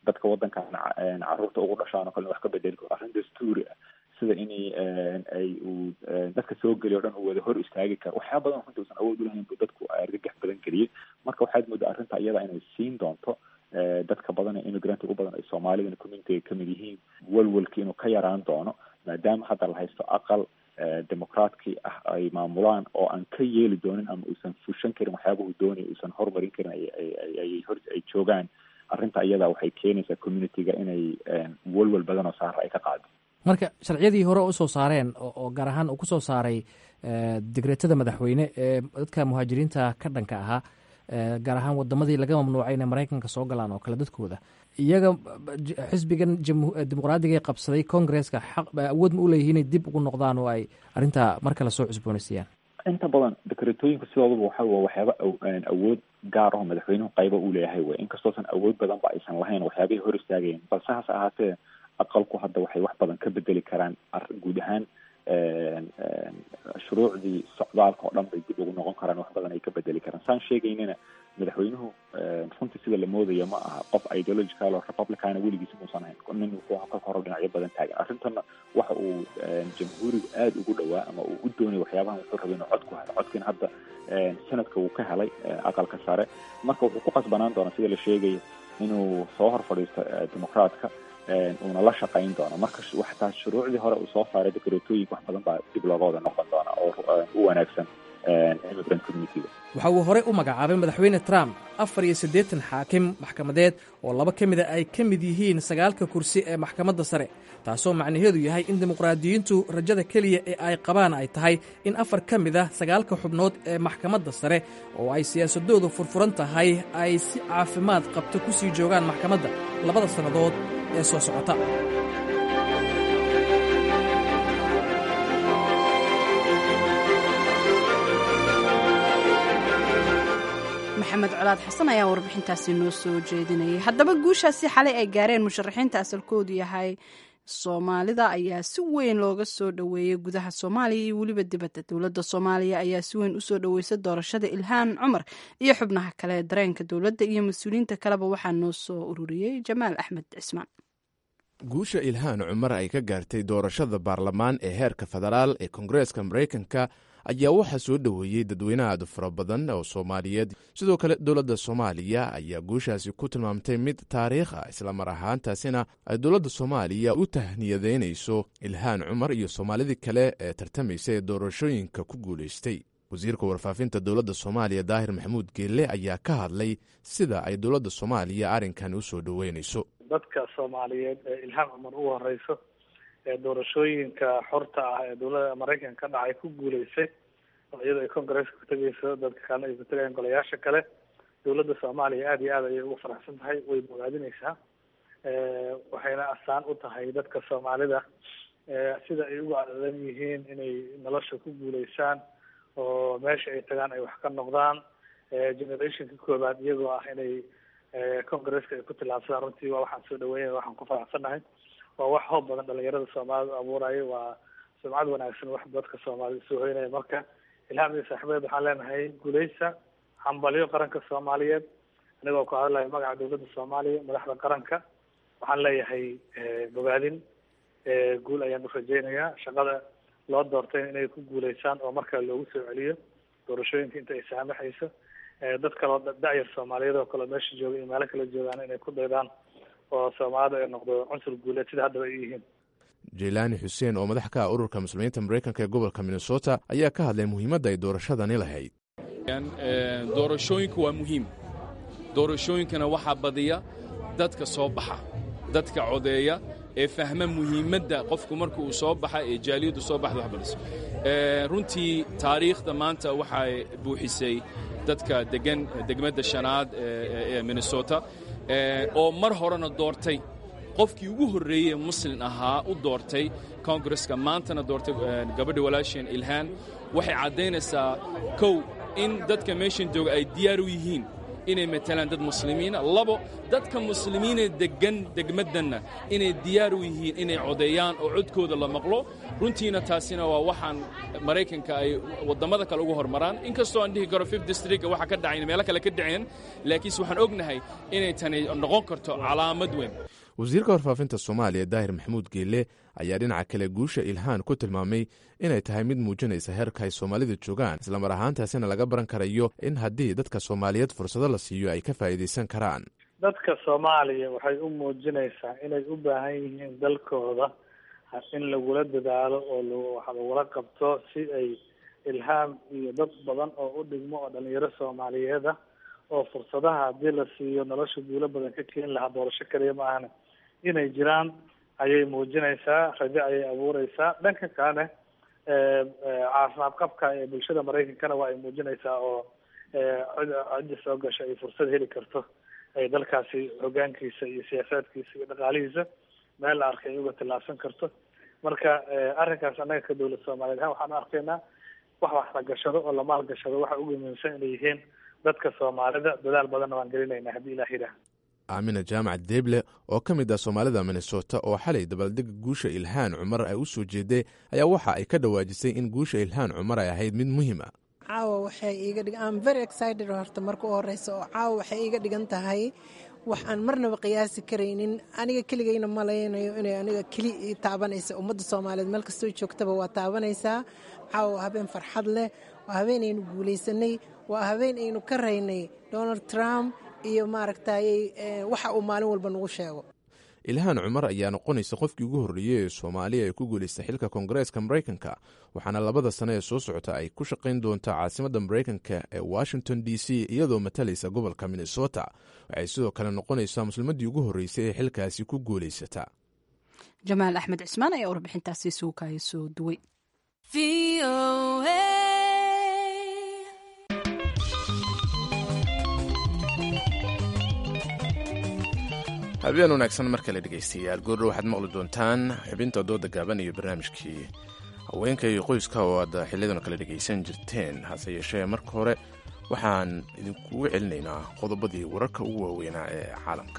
dadka waddankan caruurta ugu dhashaan oo kale wax ka bedeli karo arrin dastuuri ah sida inay ay uu dadka soo geliy o dhan uu wada hor istaagi karo waxyaa badan runtii usan awood ulahayn buu dadku argagax badan geliyey marka waxaad moodaa arrinta iyada inay siin doonto dadka badan ee immigrant ugu badan ay soomaalidana communitiga kamid yihiin walwalki inuu ka yaraan doono maadaama hadda la haysto aqal demoqraatkii ah ay maamulaan oo aan ka yeeli doonin ama uusan fushan karin waxyaabahu doonaya uusan horumarin karin ayay hor ay joogaan arrinta iyada waxay keenaysaa communitiga inay walwal badan oo saara ay ka qaado marka sharciyadii hore usoo saareen oo gaar ahaan uu kusoo saaray digreetada madaxweyne ee dadka muhaajiriinta ka dhanka ahaa gaar ahaan wadamadii laga mamnuucay inay maraykanka soo galaan oo kale dadkooda iyaga xisbigan dimuqraadiga qabsaday congresska xaq awood ma u leeyihin inay dib ugu noqdaan oo ay arrintaa mar kale soo cusboonaysiiyaan inta badan dekretooyinka sidooduba waxa wa waxyaaba awood gaar aho madaxweynuhu qayba uu leeyahay wey inkastoosan awood badan ba aysan lahayn waxyaabihii hor istaagayeen balse hase ahaatee aqalku hadda waxay wax badan ka bedeli karaan guud ahaan shuruucdii socdaalka oo dhan bay dib ugu noqon karaan wax badan ay ka bedeli karaan saan sheegaynina madaxweynuhu runtii sida la moodaya ma aha qof ideological oo republicana weligiisa muusan ahayn nin wuxuu ka horo dhinacyo badan taagan arrintana waxa uu jamhuurigu aada ugu dhawaa ama uu u doonaya waxyaabahan wuxuu rabay inuu cod ku helo codkiina hadda sanadka uu ka helay aqalka sare marka wuxuu ku qasbanaan doonaa sida la sheegaya inuu soo hor fadhiisto dimuqraadka uuna la shaqayn doono marka waxtaa shuruucdii hore uu soo saaray dekretooyinka wax badan baa dib looga wada noqon doona oo u wanaagsan immigrant communityga waxa uu horey u magacaabay madaxweyne trump afar iyo siddeetan xaakim maxkamadeed oo laba ka mida ay ka mid yihiin sagaalka kursi ee maxkamadda sare taasoo macnaheedu yahay in dimuqraadiyiintu rajada keliya ee ay qabaan ay tahay in afar ka mid ah sagaalka xubnood ee maxkamadda sare oo ay siyaasadoodu furfuran tahay ay si caafimaad qabto ku sii joogaan maxkamadda labada sannadood ee soo socota maxamed colaad xasan ayaa warbixintaasi noo soo jeedinayay haddaba guushaasi xalay ay gaareen musharaxiinta asalkoodu yahay soomaalida ayaa si weyn looga soo dhoweeyey gudaha soomaaliya iyo weliba dibadda dowladda soomaaliya ayaa si weyn usoo dhoweysay doorashada ilhaan cumar iyo xubnaha kale dareenka dowladda iyo mas-uuliyiinta kaleba waxaa noo soo ururiyey jamaal axmed cismaan guusha ilhaan cumar ay ka gaartay doorashada baarlamaan ee heerka federaal ee koongareeska maraykanka ayaa waxaa soo dhoweeyey dadweyne aad u fara badan oo soomaaliyeed sidoo kale dowladda soomaaliya ayaa guushaasi ku tilmaamtay mid taariikh ah islamar ahaantaasina ay dowladda soomaaliya u tahniyadeynayso ilhaan cumar iyo soomaalidii kale ee tartamaysa ee doorashooyinka ku guulaystay wasiirka warfaafinta dowladda soomaaliya daahir maxamuud geelle ayaa ka hadlay sida ay dowladda soomaaliya arrinkan u soo dhoweynayso dadka soomaaliyeed ee ilhaan cumar ugu horeyso ee doorashooyinka xorta ah ee dowladda maraykanka ka dhacay ku guuleysay oo iyadoo ay congresska ku tegeyso dadka kalena ay ku tegayaan golayaasha kale dowladda soomaaliya aada iyo aad ayay ugu faraxsan tahay way bogaadineysaa waxayna astaan u tahay dadka soomaalida sida ay ugu cadadan yihiin inay nolosha ku guuleysaan oo meesha ay tagaan ay wax ka noqdaan generationka koobaad iyagoo ah inay congresska ay ku tillaabsadaan runtii waa waxaan soo dhaweynaya waxaan ku faraxsannahay waa wax hoob badan dhalinyarada soomaalida abuuraya waa sumcad wanaagsan wax dadka soomaalida soo hoynaya marka ilhaam iyo saaxiibeed waxaan leenahay guuleysa hambalyo qaranka soomaaliyeed anigoo ku hadlaya magaca dowladda soomaaliya madaxda qaranka waxaan leeyahay bogaadin guul ayaan u rajeynayaa shaqada loo doortay inay ku guuleysaan oo markale loogu soo celiyo doorashooyinka inta ay saamaxayso dad kaloo da-yar soomaaliyeed oo kale meesha jooga iyo meelo kale joogaan inay ku daydaan oo soomaalida ay noqdo cunsur guuleed sida haddaba ay yihiin jeylaani xuseen oo madax ka ah ururka muslimiinta maraykanka ee gobolka minnesota ayaa ka hadlay muhiimadda ay doorashadani lahayd doorashooyinku waa muhiim doorashooyinkana waxaa badiya dadka soo baxa dadka codeeya ee fahma muhiimadda qofku marka uu soo baxa ee jaaliyaddu soo baxda wax badiso runtii taariikhda maanta waxay buuxisay dadka degan degmadda shanaad ee minnesota oo mar horena doortay qofkii ugu horreeyey ee muslin ahaa u doortay kongareska maantana doortay gabadha walaasheen ilhaan waxay caddaynaysaa kow in dadka meeshan jooga ay diyaar u yihiin inay matalaan dad muslimiina labo dadka muslimiinee deggan degmaddanna inay diyaar u yihiin inay codeeyaan oo codkooda la maqlo runtiina taasina waa waxaan maraykanka ay wadammada kale ugu hormaraan inkastoo aan dhihi karo fifth district waxa ka dhacayn meelo kale ka dhaceen laakiinse waxaan ognahay inay tani noqon karto calaamad weyn wasiirka warfaafinta soomaaliya daahir maxamuud geelle ayaa dhinaca kale guusha ilhaan ku tilmaamay inay tahay mid muujinaysa heerka ay soomaalida joogaan islamar ahaantaasina laga baran karayo in haddii dadka soomaaliyeed fursado la siiyo ay ka faa'iidaysan karaan dadka soomaaliya waxay u muujinaysaa inay u baahan yihiin dalkooda in lagula dadaalo oo wax lagula qabto si ay ilhaam iyo dad badan oo u dhigmo oo dhalinyaro soomaaliyeed ah oo fursadaha haddii la siiyo nolosha guulo badan ka keeni lahaa doorasho kaliya ma ahna inay jiraan ayay muujinaysaa rajo ayay abuureysaa dhanka kalene caafimaad qabka ee bulshada maraykankana waa ay muujinaysaa oo cidda soo gasha ay fursad heli karto ay dalkaasi hogaankiisa iyo siyaasaadkiisa iyo dhaqaalihiisa meel la arkay ay uga tillaabsan karto marka arrinkaas annaga ka dowlad soomaaliyeed ahaan waxaan arkaynaa wax wax la gashado oo la maalgashado waxa ugu muhiimsan inay yihiin dadka soomaalida dadaal badanna waan gelinaynaa haddii ilaah yidhaah aamina jaamac deeble oo ka mid ah soomaalida minnesota oo xalay dabaaldega guusha ilhaan cumar ay u soo jeeday ayaa waxa ay ka dhawaajisay in guusha ilhaan cumar ay ahayd mid muhiima caawa waxay iiga dhig am very excited horta marka u horeysa oo caawa waxay iiga dhigan tahay wax aan marnaba qiyaasi karaynin aniga keligayna malaynayo inay aniga keli ii taabanaysa ummadda soomaaliyeed meel kastoo joogtaba waa taabanaysaa caawa waa habeen farxad leh waa habeen aynu guulaysanay waa habeen aynu ka raynay donald trump iyo maaragtayy waxa uu maalin walba nagu sheego ilhaan cumar ayaa noqonaysa qofkii ugu horreeyey ee soomaaliya ee ku guulaystay xilka koongareeska maraykanka waxaana labada sane ee soo socota ay ku shaqayn doontaa caasimadda maraykanka ee washington d c iyadoo matalaysa gobolka minnesota waxay sidoo kale noqonaysaa muslimaddii ugu horreysay ee xilkaasi ku guulaysata jamaal axmed cismaan ayaa warbixintaasi suukaya soo duway habeen wanaagsan mar kale dhegaystayaal goordho waxaad maqli doontaan xubinta dooda gaaban iyo barnaamijkii haweenka iyo qoyska oo aad xiliyadan kale dhegaysan jirteen hase yeeshee marka hore waxaan idinkugu celinaynaa qodobadii wararka ugu waaweynaa ee caalamka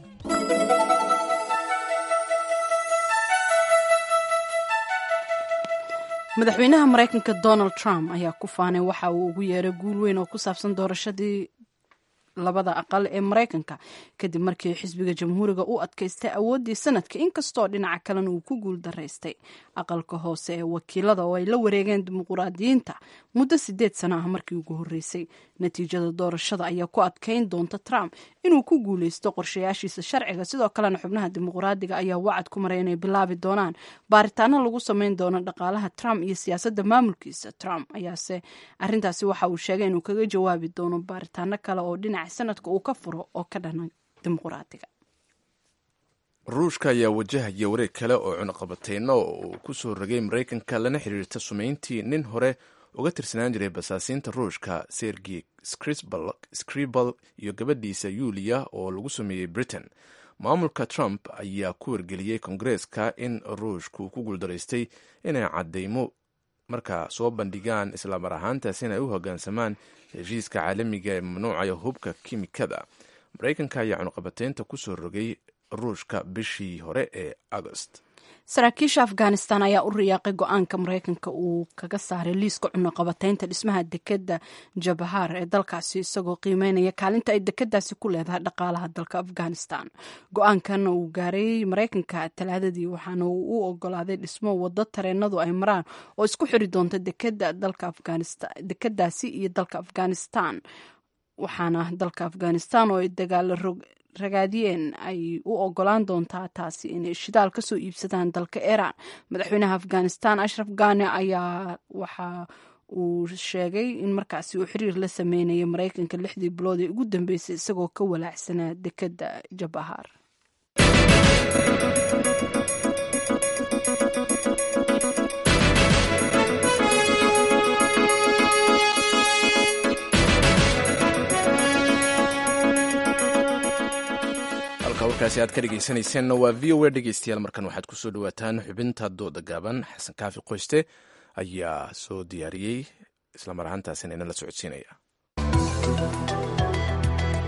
madaxweynaha maraykanka donald trump ayaa ku faanay waxa uu ugu yeeray guul weyn oo ku saabsan doorashadii labada aqal ee maraykanka kadib markii xisbiga jamhuuriga u adkaystay awooddii sanadka inkastoo dhinaca kalena uu ku guul daraystay aqalka hoose ee wakiilada oo ay la wareegeen dimuquraadiyiinta muddo sideed sano ah markii ugu horreysay natiijada doorashada ayaa ku adkayn doonta trump inuu ku guuleysto qorshayaashiisa sharciga sidoo kalena xubnaha dimuquraadiga ayaa wacad ku maray inay bilaabi doonaan baaritaano lagu sameyn doono dhaqaalaha trump iyo siyaasadda maamulkiisa trump ayaase arintaasi waxa uu sheegay inuu kaga jawaabi doono baaritaano kale oo dhinaca sanadka uu ka furo oo ka dhana dimuquraadiga ruushka ayaa wajahaya wareeg kale oo cunaqabateyno uu ku soo rogay maraykanka lana xiriirta sumayntii nin hore uga tirsanaan jiray basaasiinta ruushka sergey scribal iyo gabadhiisa yuliya oo lagu sameeyey britain maamulka trump ayaa ku wargeliyey kongareeska in ruushku ku guuldaraystay inay cadeymo markaa soo bandhigaan islamar ahaantaas in ay u hogaansamaan heshiiska caalamiga ee mamnuucaya hubka kimikada maraykanka ayaa cunuqabateynta ku soo rogay ruushka bishii hore ee agost saraakiisha afghanistan ayaa u riyaaqay go-aanka maraykanka uu kaga saaray liiska cunuqabateynta dhismaha dekeda jabahar ee dalkaasi isagoo qiimeynaya kaalinta ay dekadaasi ku leedahay dhaqaalaha dalka afghanistan go-aankan uu gaaray maraykanka talaadadii waxaana uu u ogolaaday dhismo wado tareenadu ay maraan oo isku xiri doonta dekadaasi iyo dalka afghanistan waxaana dalka afghanistan oo ay dagaalo ragaadiyeen ay u ogolaan doontaa taasi inay shidaal kasoo iibsadaan dalka iran madaxweynaha afghanistan ashraf ghani ayaa waxa uu sheegay in markaasi uu xiriir la sameynaya maraykanka lixdii bilood ee ugu dambeysay isagoo ka walaacsanaa dekeda jabahar warkaasi aad ka dhegeysanayseena waa v o a dhegeystayaal markan waxaad kusoo dhawaataan xubinta dooda gaaban xasan kaafi qoyste ayaa soo diyaariyey islamar ahaantaasina inala socodsiinaya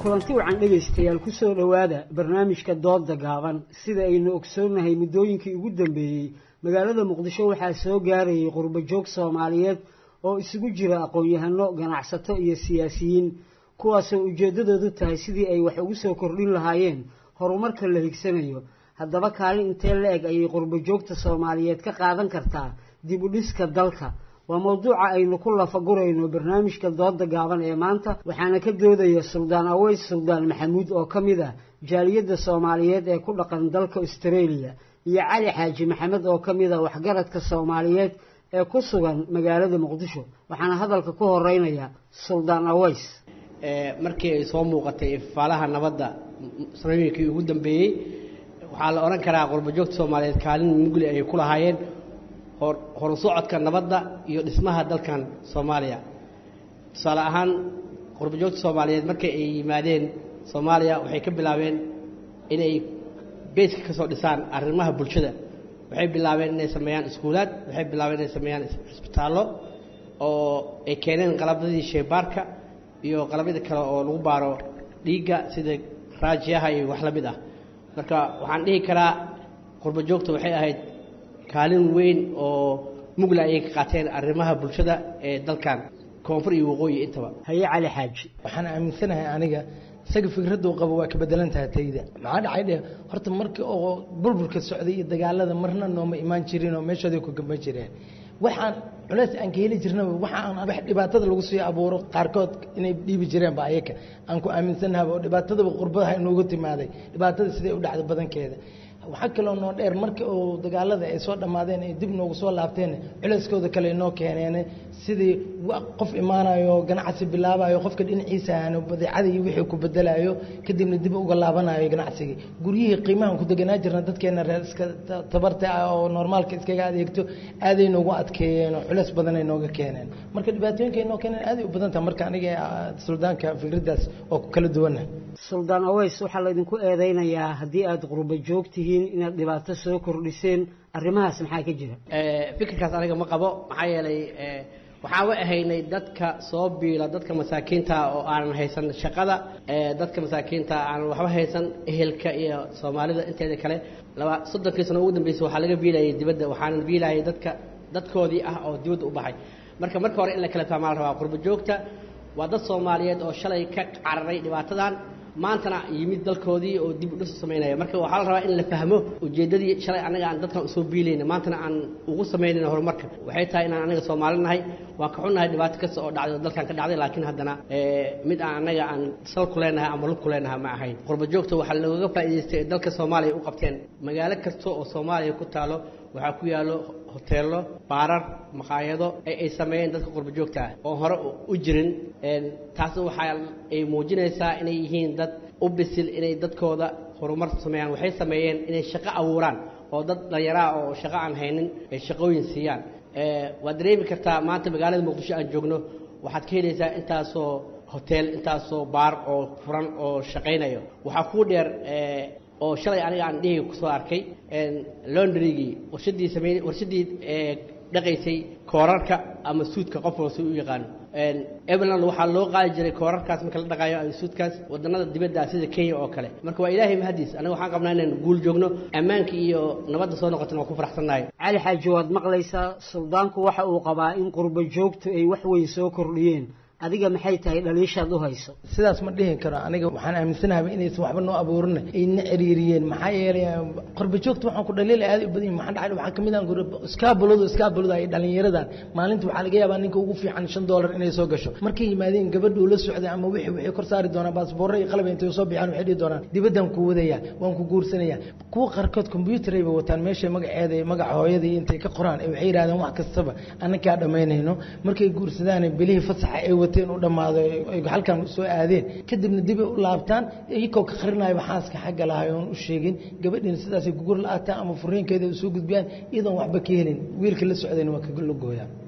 kulanti wacan dhegaystayaal ku soo dhowaada barnaamijka dooda gaaban sida aynu ogsoonnahay muddooyinkii ugu dambeeyey magaalada muqdisho waxaa soo gaarayay qurbajoog soomaaliyeed oo isugu jira aqoon-yahano ganacsato iyo siyaasiyiin kuwaasoo ujeeddadoodu tahay sidii ay wax ugu soo kordhin lahaayeen horumarka la higsanayo haddaba kaalin intee la eg ayay qurbajoogta soomaaliyeed ka qaadan kartaa dib u dhiska dalka waa mowduuca aynu ku lafagurayno barnaamijka dooda gaaban ee maanta waxaana ka doodaya suldaan aweys suldaan maxamuud oo ka mid ah jaaliyadda soomaaliyeed ee ku dhaqan dalka australia iyo cali xaaji maxamed oo ka mid ah waxgaradka soomaaliyeed ee ku sugan magaalada muqdisho waxaana hadalka ku horeynaya suldaan aweys markii ay soo muuqatay ifaalaha nabadda sanooyinkii ugu dambeeyey waxaa la odhan karaa qurbajoogta soomaaliyeed kaalin mugli ay ku lahaayeen horu socodka nabadda iyo dhismaha dalkan soomaaliya tusaale ahaan qurbajoogta soomaaliyeed markay ay yimaadeen soomaaliya waxay ka bilaabeen inay beyska ka soo dhisaan arrimaha bulshada waxay bilaabeen inay sameeyaan iskuulaad waxay bilaabeen inay sameeyaan cisbitaallo oo ay keeneen qalabadii sheybaarka iyo qalabyada kale oo lagu baaro dhiigga sida raajiyaha iyo wax la mid ah marka waxaan dhihi karaa qurbajoogta waxay ahayd kaalin weyn oo mugla ayay ka qaateen arrimaha bulshada ee dalkan koonfur iyo waqooyi intaba haye cali xaaji waxaan aaminsanahay aniga isaga fikraddu qabo waa ka bedelan tahay tayda maxaa dhacay dhe horta markii oo burburka socday iyo dagaalada marna nooma imaan jirin oo meeshooday ku gamba jireen waxaan culeys aan ka heli jirnaba waxa aan wax dhibaatada lagu sii abuuro qaarkood inay dhiibi jireenba ayaka aan ku aaminsannahaba oo dhibaatadaba qurbadaha inoogu timaaday dhibaatada siday u dhacda badankeeda waxaa kaloo noo dheer markii uu dagaalada ay soo dhammaadeen ay dib noogu soo laabteen culeyskooda kale inoo keeneen sidii qof imaanayo ganacsi bilaabayo qofka dhinaciisa ahaano badeecadii wixii ku bedelayo kadibna dib uga laabanayo ganacsigii guryihii qiimahan ku deganaa jirna dadkeena reer iska tabarta ah oo normaalka iskaga adeegto aaday noogu adkeeyeen oo culeys badanay nooga keeneen marka dhibaatooyinka ay noo keeneen aaday u badan taha marka aniga suldaanka fikraddaas oo ku kala duwanna suldaan aweys waxaa laydinku eedeynayaa haddii aada qurba joog tihiin inaad dhibaato soo kordhiseen arrimahaas maxaa ka jira fikirkaas aniga ma qabo maxaa yeelay waxaan wa ahaynay dadka soo biila dadka masaakiinta oo aanan haysan shaqada dadka masaakiinta aanan waxba haysan ehelka iyo soomaalida inteeda kale laba soddonkii sano ugu dambeysay waxaa laga biilayay dibadda waxaanan biilayay dadka dadkoodii ah oo dibadda u baxay marka marka hore in la kala fahmaa la rabaa qurba joogta waa dad soomaaliyeed oo shalay ka cararay dhibaatadan maantana yimid dalkoodii oo dib u dhis u samaynaya marka waxaa la rabaa in la fahmo ujeeddadii shalay annaga aan dadkan usoo biilayna maantana aan ugu samaynayna horumarka waxay tahay inaan annaga soomaali nahay waan ka xunnahay dhibaato kasta oo dhacday oo dalkan ka dhacday laakiin haddana mid aan annaga aan sal ku leenahay ama lug ku leenahay ma ahayn qurba joogta waxaa looga faa'iidaystay ee dalka soomaaliya u qabteen magaalo kasta oo soomaaliya ku taalo waxaa ku yaallo hoteello baarar maqaayado ay sameeyeen dadka qurba joogta ah oo hore u jirin taasna waxaa ay muujinaysaa inay yihiin dad u bisil inay dadkooda horumar sameeyaan waxay sameeyeen inay shaqo abuuraan oo dad dhallinyaraa oo shaqo aan haynin ay shaqooyin siiyaan waad dareemi kartaa maanta magaalada muqdisho aan joogno waxaad ka helaysaa intaasoo hotel intaasoo baar oo furan oo shaqaynayo waxaa kuu dheer oo shalay aniga aan dhihi kusoo arkay londrygii warshadii samey warshadii dhaqaysay koorarka ama suudka qof walba si u yaqaano eveland waxaa loo qaadi jiray koorarkaas marka la dhaqaayo ama suudkaas wadannada dibadda sida kenya oo kale marka waa ilaahay mahadiis aniga waxaan qabnaa inaan guul joogno ammaanka iyo nabadda soo noqotana waan ku faraxsannahay cali xaaji waad maqlaysaa suldaanku waxa uu qabaa in qurba joogtu ay wax weyn soo kordhiyeen adiga maxay tahay dhaliishaad u hayso sidaas ma dhihi karo aniga waxaan aaminsanahay inaysan waxba noo abuurin ayna ciriiriyeen maxaa yeelay qorba joogta waxaan ku dhaliila aad u badan yahay maxaa dhacay waxaa kamid ah iskaabuladu iskaabulada ay dhalinyaradan maalinta waxaa laga yaabaa ninka ugu fiican shan doolar inay soo gasho markay yimaadeen gabadhuu la socday ama wixii waxay kor saari doonaan baasboorro iyo qalab intay soo bixaan waxay dhihi doonaan dibaddan ku wadaya waan ku guursanaya kuwa qaarkood combyuutar ayba wataan meesha magaceeda iyo magaca hooyada iyo intay ka qoraan waxay yidhahdeen wax kastaba annakaa dhammaynayno markay guursadaan bilihii fasaxa ay wateen u dhammaado ay halkan soo aadeen kadibna dib ay u laabtaan iyagoo ka qarinaya xaaska xagga lahay oon u sheegin gabadhiina sidaasay gugur la-aataan ama furiinkeeda u soo gudbiyaan iyadoon waxba ka helin wiilka la socdayna waa kaga la gooyaan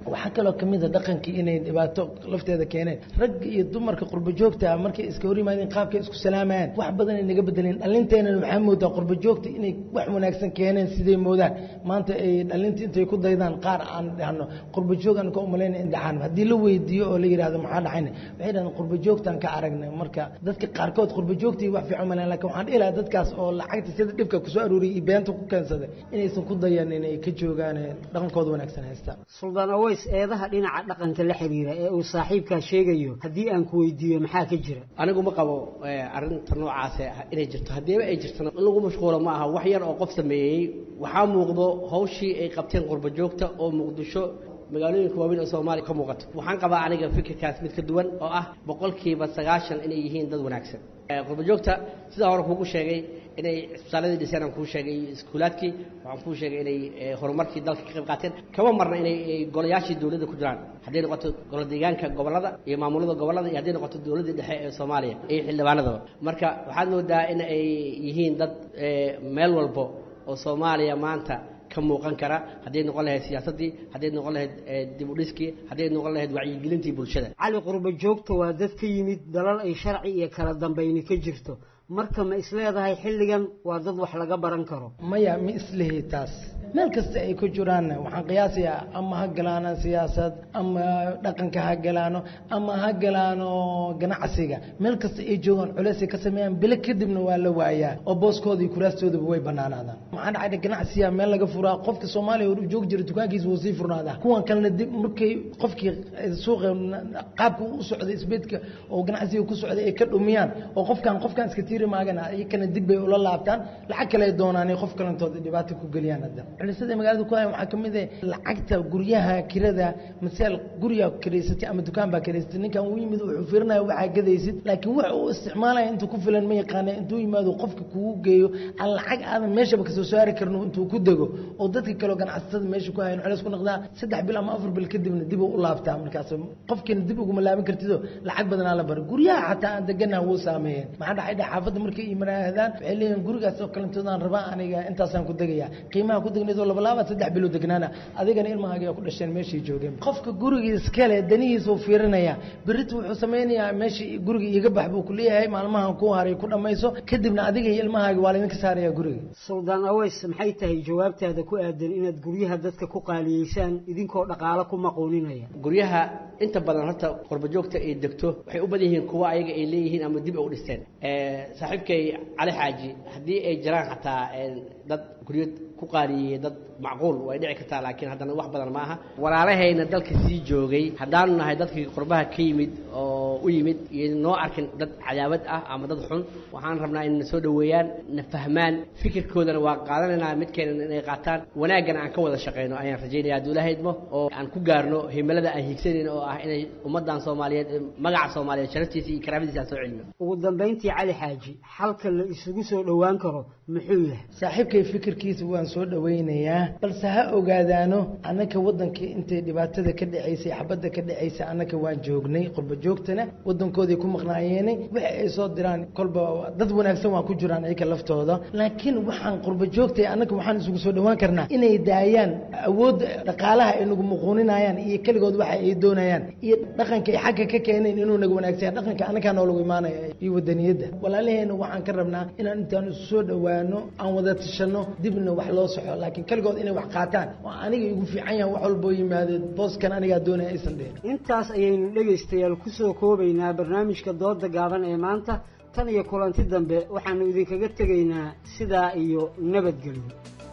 waxaa kaloo kamid a dhaqankii inay dhibaato lafteeda keeneen rag iyo dumarka qurbo joogta ah markay iska hor yimaadeen qaabkay isku salaamayaan wax badan ay naga bedeleen dhalinteenan waxaa moodaa qurbo joogta inay wax wanaagsan keeneen siday moodaan maanta ay dhalinta intay ku daydaan qaar aan dhahno qurbo joog aan ka umalayna in dhacaan haddii la weydiiyo oo la yidhahdo maxaa dhacayna waxay dhahdeen qurbo joogtaan ka aragnay marka dadka qaarkood qurbo joogtii wax fiican maleen lakin waxaan dhihi lahaa dadkaas oo lacagta sida dhibka kusoo aruuriyay iyo beenta ku keensaday inaysan ku dayan inay ka joogaan dhaqankooda wanaagsan haystaan suldaan aways eedaha dhinaca dhaqanka la xiriira ee uu saaxiibkaa sheegayo haddii aan ku weydiiyo maxaa ka jira anigu ma qabo arrinta noocaas inay jirto haddiiba ay jirtana in lagu mashquulo ma aha wax yar oo qof sameeyey waxaa muuqdo hawshii ay qabteen qurbo joogta oo muqdisho magaalooyinka waaweyn oo soomaaliya ka muuqato waxaan qabaa aniga fikirkaas mid ka duwan oo ah boqolkiiba sagaashan inay yihiin dad wanaagsan qurbo joogta sidaa hore kuugu sheegay inay cisbitaaladii dhiseen aan kuu sheegay iyo iskuulaadkii waxaan kuu sheegay inay horumarkii dalka ka qayb qaateen kama marna inay golayaashii dowladda ku jiraan hadday noqoto golo deegaanka gobollada iyo maamulada gobollada iyo hadday noqoto dowladdii dhexe ee soomaaliya iyo xildhibaanadaba marka waxaad moodaa in ay yihiin dad meel walbo oo soomaaliya maanta ka muuqan kara hadday noqon lahayd siyaasaddii hadday noqon lahayd dib u dhiskii hadday noqon lahayd wacyigelintii bulshada cali qurbo joogta waa dad ka yimid dalal ay sharci iyo kala dambayni ka jirto marka ma isleedahay xilligan waa dad wax laga baran karo maya ma islihi taas meel kasta ay ku jiraan waxaan qiyaasayaa ama ha galaano siyaasad ama dhaqanka ha galaano ama ha galaano ganacsiga meel kasta ay joogaan culeysay ka sameeyaan bilo kadibna waa la waayaa oo booskooda iyo kuraastoodaba way banaanaadaan maxaa dhacay ganacsiga meel laga furaa qofka soomaaliya hor joogi jira dukaankiisa wuu sii furnaadaa kuwan kalena dib markay qofkii suuqa qaabka u socday isbeedka oo ganacsiga ku socday ay ka dhumiyaan oo qofkan qofkan iska tiiri maagana iyakana dib bay ula laabtaan lacag kale doonaan qof kalentooda dhibaato ku geliyaan hadda culisada magaalada ku hayan waxaa kamid ah lacagta guryaha kirada masaal guriga kiraysatay ama dukaan baa kiraysatay ninkan uu yimid wuxuu fiirinaya waxaa gadaysid laakiin wax uu isticmaalaya intuu ku filan ma yaqaana intuu yimaado qofka kugu geeyo aan lacag aadan meeshaba kasoo saari karno intuu ku dego oo dadka kaleo ganacsatada meesha ku hayan culeys ku noqdaa saddex bil ama afar bil kadibna dib u laabtaa markaas qofkiina dib uguma laaban kartido lacag badanaa la bara guryaha xataa aan deganaha wuu saameeyeen maxaa dhacay dha xaafadda markay imanaahdaan waxay leeyihin gurigaas oo kalantoodaan rabaa aniga intaasaan ku degayaa qiimaha ku degnayd oo laba laaba saddex bilo degnaana adigana ilmahaaga ku dhasheen meeshay joogeen qofka guriga iskale danihiisa uu fiirinaya berita wuxuu sameynayaa meesha guriga iga bax buu kuleeyahay maalmahan ku haray ku dhammayso kadibna adiga iyo ilmahaaga waa laydinka saaraya guriga suldaan aweys maxay tahay jawaabtaada ku aadan inaad guryaha dadka ku qaaliyeysaan idinkoo dhaqaalo ku maquuninaya guryaha inta badan horta qurbo joogta ay degto waxay u badan yihiin kuwa ayaga ay leeyihiin ama dib ay u dhisteen saaxiibkay cali xaaji haddii ay jiraan xataa dad guryo ku qaaliyeeyey dad macquul way dhici kartaa laakiin haddana wax badan ma aha walaalahayna dalka sii joogay haddaanu nahay dadkii qurbaha ka yimid oo u yimid iyo noo arkin dad cadaawad ah ama dad xun waxaan rabnaa in na soo dhoweeyaan na fahmaan fikirkoodana waa qaadanaynaa midkeena inay qaataan wanaaggana aan ka wada shaqayno ayaan rajaynaya hadduu ilaahay idmo oo aan ku gaarno himilada aan hiigsanayno oo ah inay ummaddan soomaaliyeed magaca soomaaliyeed sharaftiisa iyo karaamadiisa aan soo celino ugu dambayntii cali xaaji xalka la isugu soo dhowaan karo muxuu yahay saaxiibkay fikirkiisa waan soo dhowaynayaa balse ha ogaadaano annaka waddanka intay dhibaatada ka dhacaysay xabadda ka dhacaysay annaka waan joognay qurba joogtana waddankooday ku maqnaayeenay wixi ay soo diraan kolba dad wanaagsan waa ku jiraan iyaka laftooda laakiin waxaan qurba joogtay annaka waxaan isugu soo dhowaan karnaa inay daayaan awoodda dhaqaalaha ay nagu muquuninayaan iyo keligood waxa ay doonayaan iyo dhaqanka ay xagga ka keeneen inuu naga wanaagsan dhaqanka annakaa noolagu imaanaya iyo wadaniyadda walaalaheena waxaan ka rabnaa inaan intaan isu soo dhowaano aan wada tashano dibna wax loo soxo laakiin keligood inay wax qaataan oo aniga igu fiican yahan wax walboo yimaadeen booskan anigaa doonaya aysan dhihin intaas ayaynu dhegaystayaal ku soo koobaynaa barnaamijka dooda gaaban ee maanta tan iyo kulanti dambe waxaanu idinkaga tegaynaa sidaa iyo nabadgelyo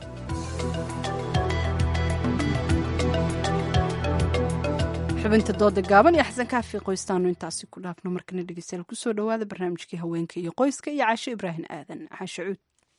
xubinta dooda gaaban iyo xasan kaafi qoystaanu intaasi ku dhaafno markana dhegeystayaal kusoo dhowaada barnaamijkii haweenka iyo qoyska iyo caasho ibraahim aadan caasho cuud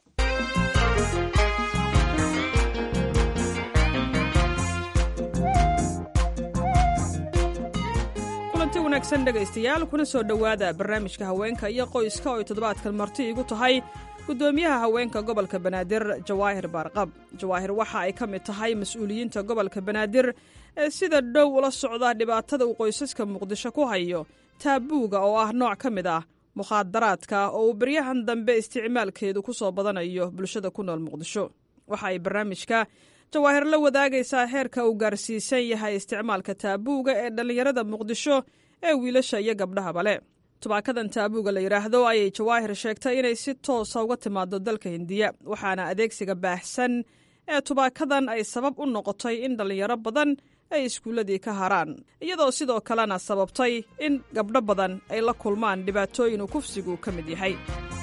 kulanti wanaagsan dhegaystayaal kuna soo dhowaada barnaamijka haweenka iyo qoyska oo ay toddobaadkan marti igu tahay gudoomiyaha haweenka gobolka banaadir jawaahir baarqab jawaahir waxa ay ka mid tahay mas-uuliyiinta gobolka banaadir ee sida dhow ula socda dhibaatada uu qoysaska muqdisho ku hayo taabuuga oo ah nooc ka mid ah mukhaadaraadka oo uu baryahan dambe isticmaalkeedu ku soo badanayo bulshada ku nool muqdisho waxa ay barnaamijka jawaahir la wadaagaysaa heerka uu gaarsiisan yahay isticmaalka taabuuga ee dhallinyarada muqdisho ee wiilasha iyo gabdhahaba le tubaakadan taabuuga la yidhaahdo ayay jawaahir sheegtay inay si toosa uga timaado dalka hindiya waxaana adeegsiga baahsan ee tubaakadan ay sabab u noqotay in dhallinyaro badan ay iskuulladii ka haraan iyadoo sidoo kalena sababtay in gabdho badan ay la kulmaan dhibaatooyin uu kufsigu ka mid yahay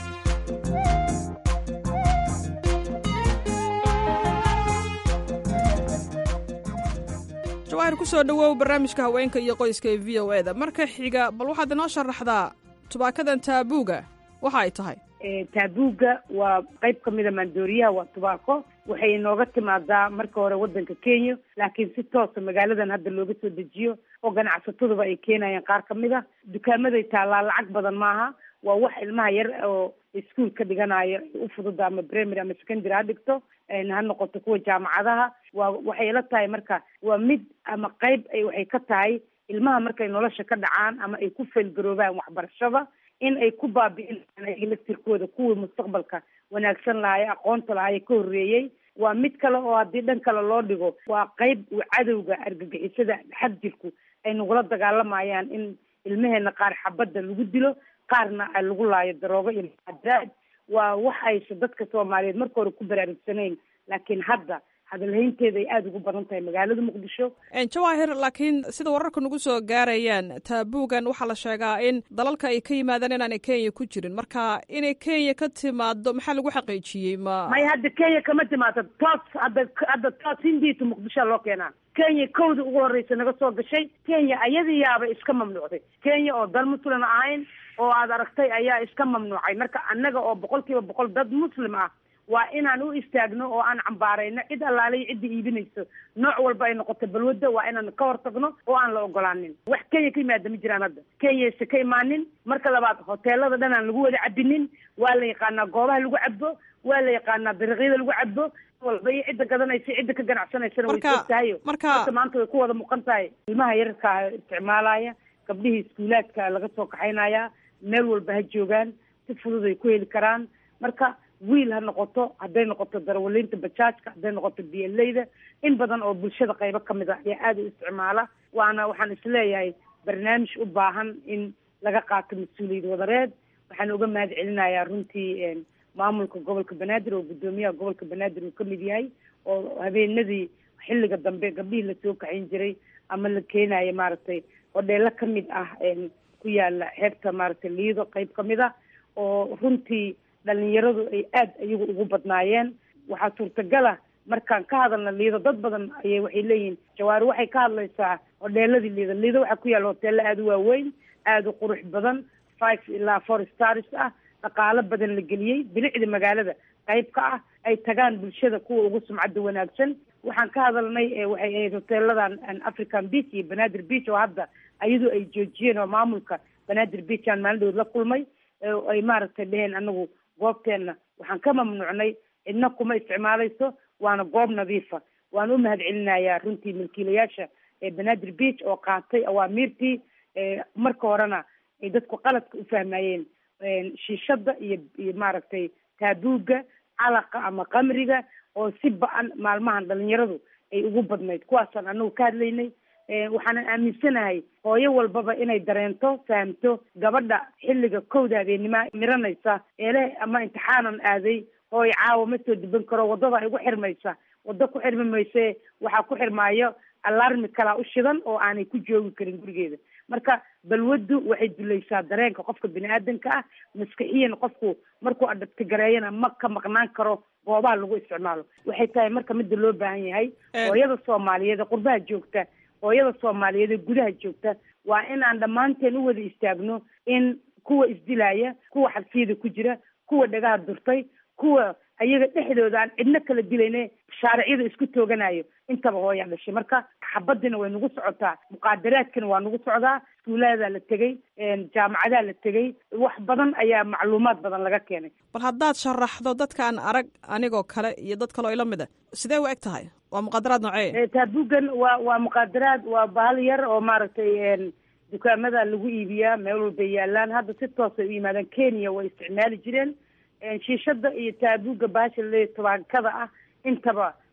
jawaahir ku soo dhowow barnaamijka haweenka iyo qoyska ee v o e da marka xiga bal waxaad inoo sharaxdaa tubaakadan taabuuga waxa ay tahay taabuuga waa qayb ka mida maandooriyaha waa tubaako waxay inooga timaadaa marka hore wadanka kenya laakiin si toosa magaaladan hadda looga soo dejiyo oo ganacsataduba ay keenayaan qaar ka mid a dukaamaday taallaa lacag badan maaha waa wax ilmaha yar oo iskuol ka dhiganayo u fududa ama primary ama secondary ha dhigto ha noqoto kuwa jaamacadaha waa waxay ila tahay marka waa mid ama qayb ay waxay ka tahay ilmaha markay nolosha ka dhacaan ama ay ku feelgaroobaan waxbarashada in ay ku baabi'inayaan ayaga laftirkooda kuwii mustaqbalka wanaagsan lahaye aqoonta lahaye ka horreeyey waa mid kale oo haddii dhan kale loo dhigo waa qayb uu cadowga argagixisada xad jirku ay nagula dagaalamayaan in ilmaheena qaar xabadda lagu dilo qaarna ay lagu laayo daroogo iyo muxaadaraad waa wax aysa dadka soomaaliyeed marka hore ku baraarugsanayn laakiin hadda hadalhaynteeda ay aada ugu badan tahay magaalada muqdisho jawaahir laakiin sida wararka nagu soo gaarayaan taabuugan waxaa la sheegaa in dalalka ay ka yimaadaan inaanay kenya ku jirin marka inay kenya ka timaado maxaa lagu xaqiijiyey ma may hadda kenya kama timaado toos hadda hadda toos hindiita muqdishoa loo keenaa kenya kowda ugu horreysa naga soo gashay kenya ayadiyaaba iska mamnuucday kenya oo dal muslim ahayn oo aad aragtay ayaa iska mamnuucay marka annaga oo boqol kiiba boqol dad muslim ah waa inaan u istaagno oo aan cambaarayno cid allaalay cidda iibinayso nooc walba ay noqoto balwadda waa inaan ka hortagno oo aan la ogolaanin wax kenya ka yimaada ma jiraan hadda kenyayse ka imaanin marka labaad hoteelada dhan aan lagu wada cabinin waa la yaqaanaa goobaha lagu cabo waa la yaqaanaa dariiqyada lagu cabo walba iyo cidda gadanaysa cidda ka ganacsanaysana way soo tahayo marka maanta way ku wada muuqan tahay ilmaha yararkaa isticmaalaya gabdhihii iskuulaadka laga soo kaxaynaya meel walba ha joogaan si fudud ay ku heli karaan marka wiil ha noqoto hadday noqoto darawaliinta bajaajka hadday noqoto b l da in badan oo bulshada qaybo kamid a ayaa aada u isticmaala waana waxaan isleeyahay barnaamij u baahan in laga qaato mas-uuliyad wadareed waxaan uga mahad celinayaa runtii maamulka gobolka banaadir oo guddoomiyaha gobolka banaadir uu kamid yahay oo habeenadii xilliga dambe gabdhihii lasoo kaxayn jiray ama la keenayo maaragtay hodheelo kamid ah ku yaala xeebta maaragtay liido qayb kamid a oo runtii dhalinyaradu ay aada iyagu ugu badnaayeen waxaa suurtagala markaan ka hadalna liido dad badan ayay waxay leeyihiin jawaari waxay ka hadlaysaa hodheeladii liido liido waxaa ku yaalla hoteelo aada u waaweyn aada u qurux badan five ilaa four stars ah dhaqaalo badan la geliyey bilicda magaalada qayb ka ah ay tagaan bulshada kuwa ugu sumcadda wanaagsan waxaan ka hadalnay waxay ahayd hoteeladan african beach iyo banaadir beach oo hadda ayadu ay joojiyeen oo maamulka banaadir beach aan maalin dhood la kulmay ay maaragtay dheheen anagu goobteenna waxaan ka mamnuucnay cidna kuma isticmaalayso waana goob nadiifa waan u mahad celinayaa runtii milkiilayaasha banaadir beach oo qaatay awaamiirtii marka horena ay dadku qaladka u fahmayeen shiishada iyo iyo maaragtay taabuuga calaqa ama qamriga oo si ba-an maalmahan dhalinyaradu ay ugu badnayd kuwaasaan anagu ka hadlaynay waxaanan aaminsanahay hooyo walbaba inay dareento fahamto gabadha xilliga kowda habeennima miranaysa eele ama imtixaanan aaday hooyo caawa ma soo duban karo waddada igu xirmaysa waddo ku xirmi mayse waxaa ku xirmaayo alarmi kalaa u shidan oo aanay ku joogi karin gurigeeda marka balwaddu waxay dulaysaa dareenka qofka bini aadanka ah maskaxiyan qofku markuu adabtigareeyana ma ka maqnaan karo goobaha lagu isticmaalo waxay tahay marka midda loo baahan yahay hooyada soomaaliyeed ee qurbaha joogta hooyada soomaaliyeed ee gudaha joogta waa inaan dhammaanteen u wada istaagno in kuwa isdilaya kuwa xabsiyada ku jira kuwa dhagaha durtay kuwa ayaga dhexdooda aan cidno kala dilayne shaariciyada isku tooganayo intaba hooyaa dhashay marka xabadina way nagu socotaa muqaadaraadkana waa nagu socdaa iskuuladaa la tegey jaamacadaa la tegey wax badan ayaa macluumaad badan laga keenay bal haddaad sharaxdo dadkaan arag anigoo kale iyo dad kaleo ila mid a sidee u eg tahay waa muqaadaraad noocee taabugan waa waa muqaadaraad waa bahal yar oo maaragtay dukaamada lagu iibiyaa meel walbay yaalaan hadda si toosay u yimaadaan kenya way isticmaali jireen shiishada iyo taabuga baasha le tobaankada ah intaba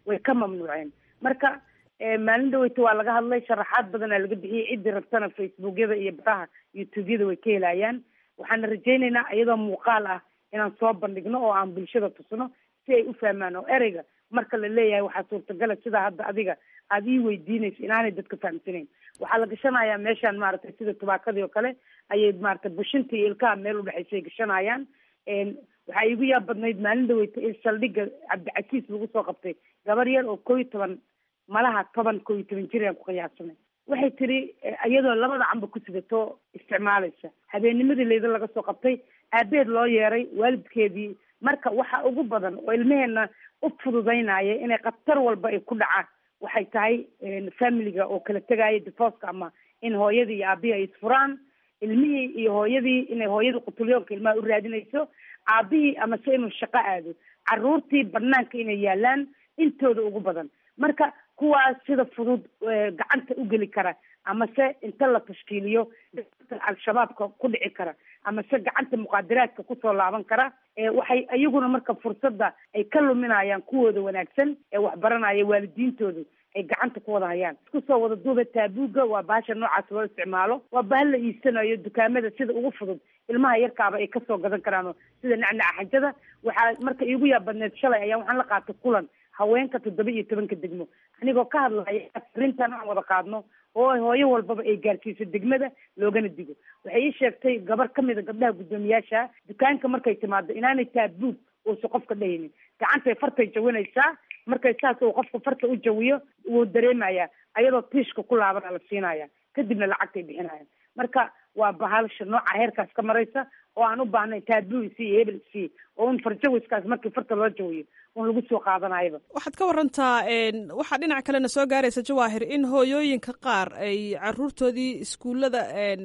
way ka mamnuuceen marka maalin dhaweyta waa laga hadlay sharaxaad badanaa laga bixiyey ciddii rabtana facebookyada iyo baraha youtubeyada way ka helayaan waxaana rajaynaynaa iyadoo muuqaal ah inaan soo bandhigno oo aan bulshada tusno si ay u fahmaan oo ereyga marka la leeyahay waxaa suurtagala sidaa hadda adiga aada ii weydiinayso inaanay dadka fahamsanayn waxaa la gashanayaa meeshaan maaragtay sida tubaakadii oo kale ayay maaragtay bushinta iyo ilkaha meel udhexaysay gashanayaan waxaa iigu yaab badnayd maalin dhaweyta in saldhigga cabdicasiis lagu soo qabtay gabar yar oo koo iyo toban malaha toban koo iyo toban jir aan ku qiyaasanay waxay tiri iyadoo labada camba ku sidato isticmaalaysa habeennimadii leyda laga soo qabtay aabeed loo yeeray waalidkeedii marka waxa ugu badan oo ilmeheena u fududaynaya inay khatar walba ay ku dhacaan waxay tahay familiga oo kala tegaya divorceka ama in hooyadii iyo aabihii ay isfuraan ilmihii iyo hooyadii inay hooyadii qutulyoonka ilmaha u raadinayso aabihii amase inuu shaqo aado caruurtii banaanka inay yaalaan intooda ugu badan marka kuwaas sida fudud gacanta u geli kara amase inta la tashkiiliyo gacanta al-shabaabka ku dhici kara amase gacanta muqaadaraadka kusoo laaban kara waxay iyaguna marka fursadda ay ka luminayaan kuwooda wanaagsan ee waxbaranaya waalidiintoodu ay gacanta ku wada hayaan isku soo wada duuba taabuuga waa bahasha noocaas loo isticmaalo waa bahal la iibsanayo dukaamada sida ugu fudud ilmaha yarkaaba ay kasoo gadan karaan sida nacnaca xajada waxaa marka iigu yaab badneed shalay ayaa waxaan la qaatay kulan haweenka toddoba iyo tobanka degmo anigoo ka hadlaya arrintan aan wada qaadno oo hooyo walbaba ay gaarsiiso degmada loogana digo waxay ii sheegtay gabar kamida gabdhaha guddoomiyaasha dukaanka markay timaado inaanay taabuug uusa qofka dhahaynin gacantay fartay jawinaysaa markay saas uu qofka farta u jawiyo wuu dareemayaa ayadoo tiishka ku laabana la siinaya kadibna lacagtay bixinayaan marka waa bahaalsha nooca heerkaas ka maraysa oo aan u baahnayn taabuu isi iyo hebel isi oo un farjawiskaas markii farta loo jawiyo un lagu soo qaadanayaba waxaad ka warantaa waxaa dhinaca kalena soo gaaraysa jawaahir in hooyooyinka qaar ay caruurtoodii iskuullada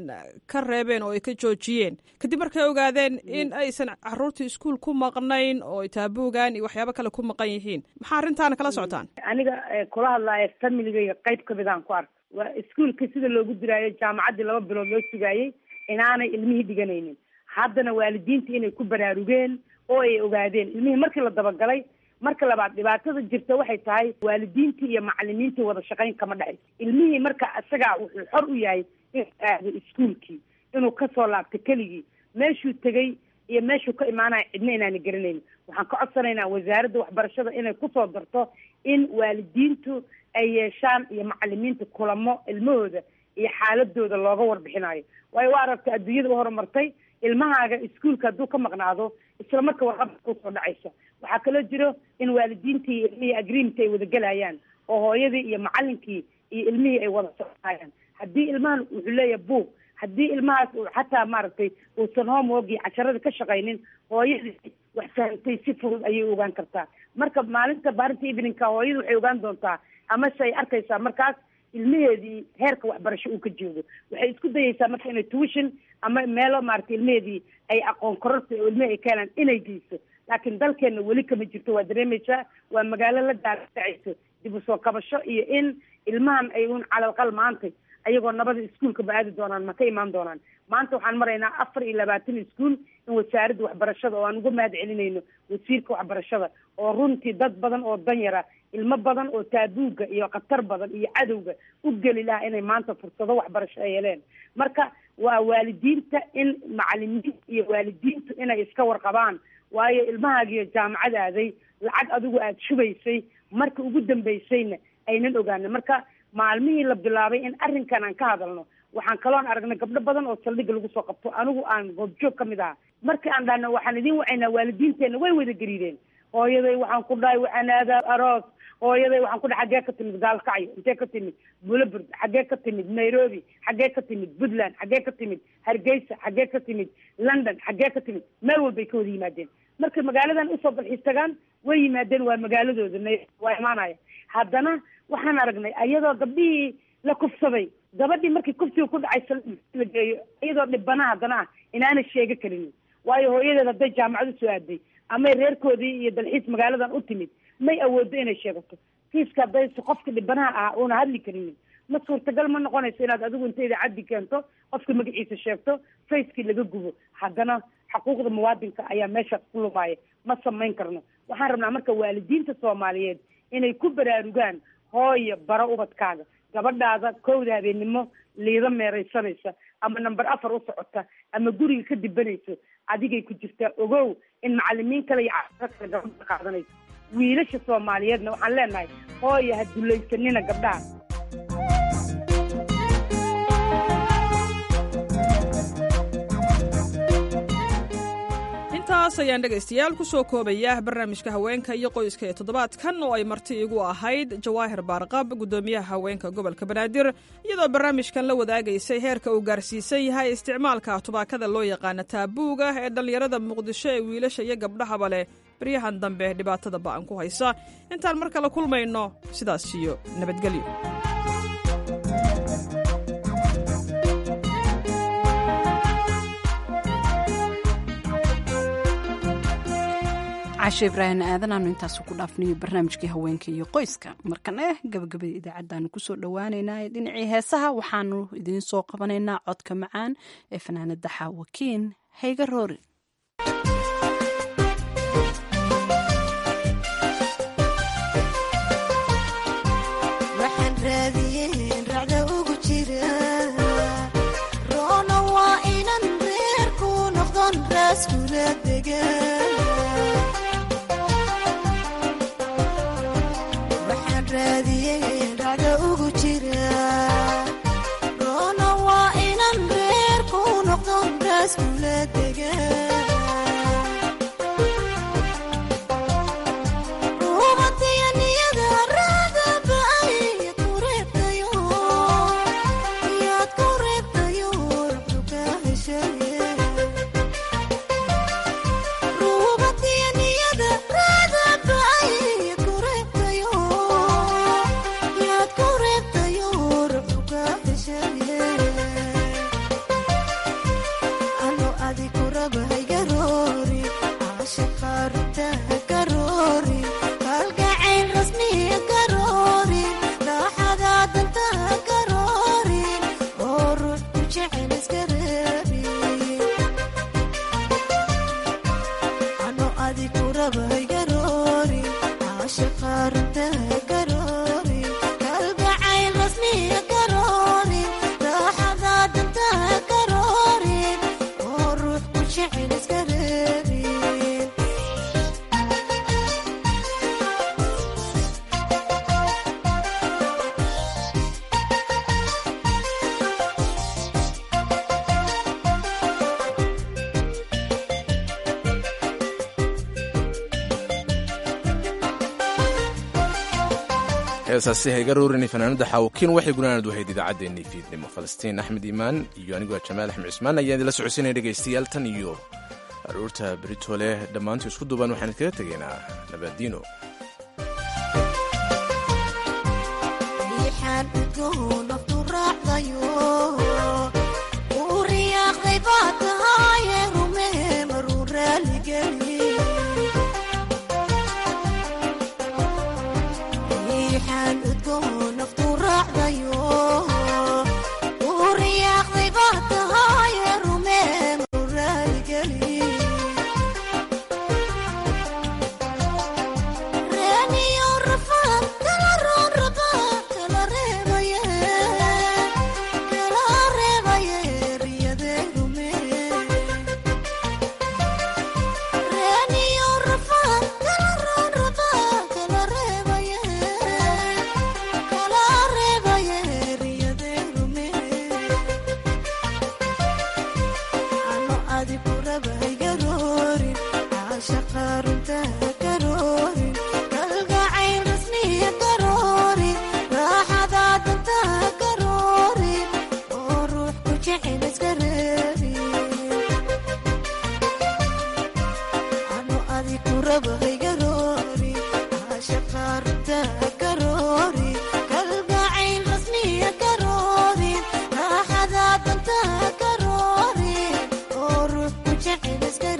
ka reebeen oo ay ka joojiyeen kadib markay ogaadeen in aysan caruurtii iskuul ku maqnayn oo ay taabuugaan iyo waxyaabo kale ku maqan yihiin maxaa arrintaana kala socotaan aniga kula hadlaaya familigayga qayb kamid aan ku ark waa iskuolka sida loogu diraayo jaamacaddii laba bilood loo sugaayey inaanay ilmihii dhiganaynin haddana waalidiinta inay ku baraarugeen oo ay ogaadeen ilmihii markii la dabagalay marka labaad dhibaatada jirta waxay tahay waalidiintii iyo macalimiintii wada shaqayn kama dhexayso ilmihii marka isagaa wuxuu xor u yahay inuu aado iskuolkii inuu kasoo laabto keligii meeshuu tegey iyo meeshuu ka imaanaya cidna inaana garanaynin waxaan ka codsanaynaa wasaaradda waxbarashada inay kusoo darto in waalidiintu ay yeeshaan iyo macalimiinta kulamo ilmahooda iyo xaaladooda looga warbixinayo waayo waa aragta adduunyada u horumartay ilmahaaga iskuolka hadduu ka maqnaado isla marka warqabka kusoo dhacaysa waxaa kaloo jiro in waalidiintii iyo ilmihii agreement ay wada gelayaan oo hooyadii iyo macalinkii iyo ilmihii ay wada soconayaan haddii ilmahan wuxuu leeyahay buug haddii ilmahaas uu xataa maaragtay uusan homeworkii casharada ka shaqaynin hooyadii wax fahamtay si fudud ayay ogaan kartaa marka maalinta baarinta eveningka hooyadu waxay ogaan doontaa amase ay arkaysaa markaas ilmaheedii heerka waxbarasho uu ka joogo waxay isku dayaysaa marka inay tuition ama meelo maaragtay ilmaheedii ay aqoon kororta oo ilmihii ay ka helaan inay geyso laakiin dalkeena weli kama jirto waa dareemaysaa waa magaalo la daadacayso dib usoo kabasho iyo in ilmahan ay un calalqal maantay ayagoo nabada iskuolka ba aadi doonaan ma ka imaan doonaan maanta waxaan maraynaa afar iyo labaatan iskuol in wasaaradda waxbarashada oo aan uga mahad celinayno wasiirka waxbarashada oo runtii dad badan oo danyara ilmo badan oo taabuuga iyo khatar badan iyo cadowga u geli lahaa inay maanta fursado waxbarasho ay heleen marka waa waalidiinta in macalimiinta iyo waalidiintu inay iska warqabaan waayo ilmahaagiyo jaamacad aaday lacag adigu aada shubaysay marka ugu dambaysayna aynan ogaanin marka maalmihii la bilaabay in arrinkan aan ka hadalno waxaan kaloon aragnay gabdho badan oo saldhigga lagu soo qabto anigu aan goobjoog ka mid aha markii aan dhahno waxaan idiin wacaynaa waalidiinteenna way wada gariideen hooyaday waxaan ku dhahay waxaan aadaa aroos hooyaday waxaan ku dhahay xaggee ka timid gaalkacyo intee ka timid bulabird xaggee ka timid nairobi xaggee ka timid puntland xaggee ka timid hargeysa xaggee ka timid london xaggee ka timid meel walbay ka wada yimaadeen markay magaaladan usoo dalxiis tagaan way yimaadeen waa magaaladooda waa imaanaya haddana waxaan aragnay ayadoo gabdhihii la kufsaday gabadhii markii kufsiga ku dhacay la geeyo iyadoo dhibana haddana ah inaanay sheego karin waayo hooyadeed hadday jaamacad usoo aaday amay reerkoodii iyo dalxiis magaaladan u timid may awoodo inay sheegato kiiska hadday qofka dhibanaha ah uuna hadli karinin ma suurtagal ma noqonayso inaad adigu inta idaacaddi keento qofka magaciisa sheegto facekii laga gubo haddana xuquuqda muwaadinka ayaa meeshaas ku lumaaya ma samayn karno waxaan rabnaa marka waalidiinta soomaaliyeed inay ku baraarugaan hooyo bara ubadkaaga gabadhaada kowda habeennimo liida meeraysanaysa ama number afar u socota ama guriga ka dibanayso adigay ku jirtaa ogow in macalimiin kale iyo caafimaad kale gabadha qaadanayso wiilasha soomaaliyeedna waxaan leenahay hooyo ha dulaysanina gabdhaha intaas ayaan dhegaystayaal ku soo koobaya barnaamijka haweenka iyo qoyska ee toddobaadkan oo ay marti igu ahayd jawaahir baarqab guddoomiyaha haweenka gobolka banaadir iyadoo barnaamijkan la wadaagaysay heerka uu gaarsiisan yahay isticmaalka tubaakada loo yaqaana taabuuga ee dhallinyarada muqdisho ee wiilasha iyo gabdhahaba leh baryahan dambe dhibaatada ba'an ku haysa intaan mar kale kulmayno sidaas iyo nabadgelyo cashe ibraahim aadan aanu intaasu ku dhaafnayo barnaamijkii haweenka iyo qoyska markan eh gabagabada idaacaddaanu kusoo dhowaaneynaa ee dhinacii heesaha waxaanu idiin soo qabanaynaa codka macaan ee fanaanada xaawakiin hayga roori heesaasi hayga roorini fanaanada xaawakiin waxay gunaanad wahayd idaacaddeenii fiidnimo falastiin axmed iimaan iyo anigoo jamaal axmed cismaan ayaan idinla socodsiinaya dhegaystayaal tan iyo aruurta beritole dhammaantu isku duuban waxaan idkaga tegaynaa nabaadiino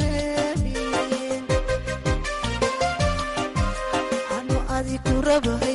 raba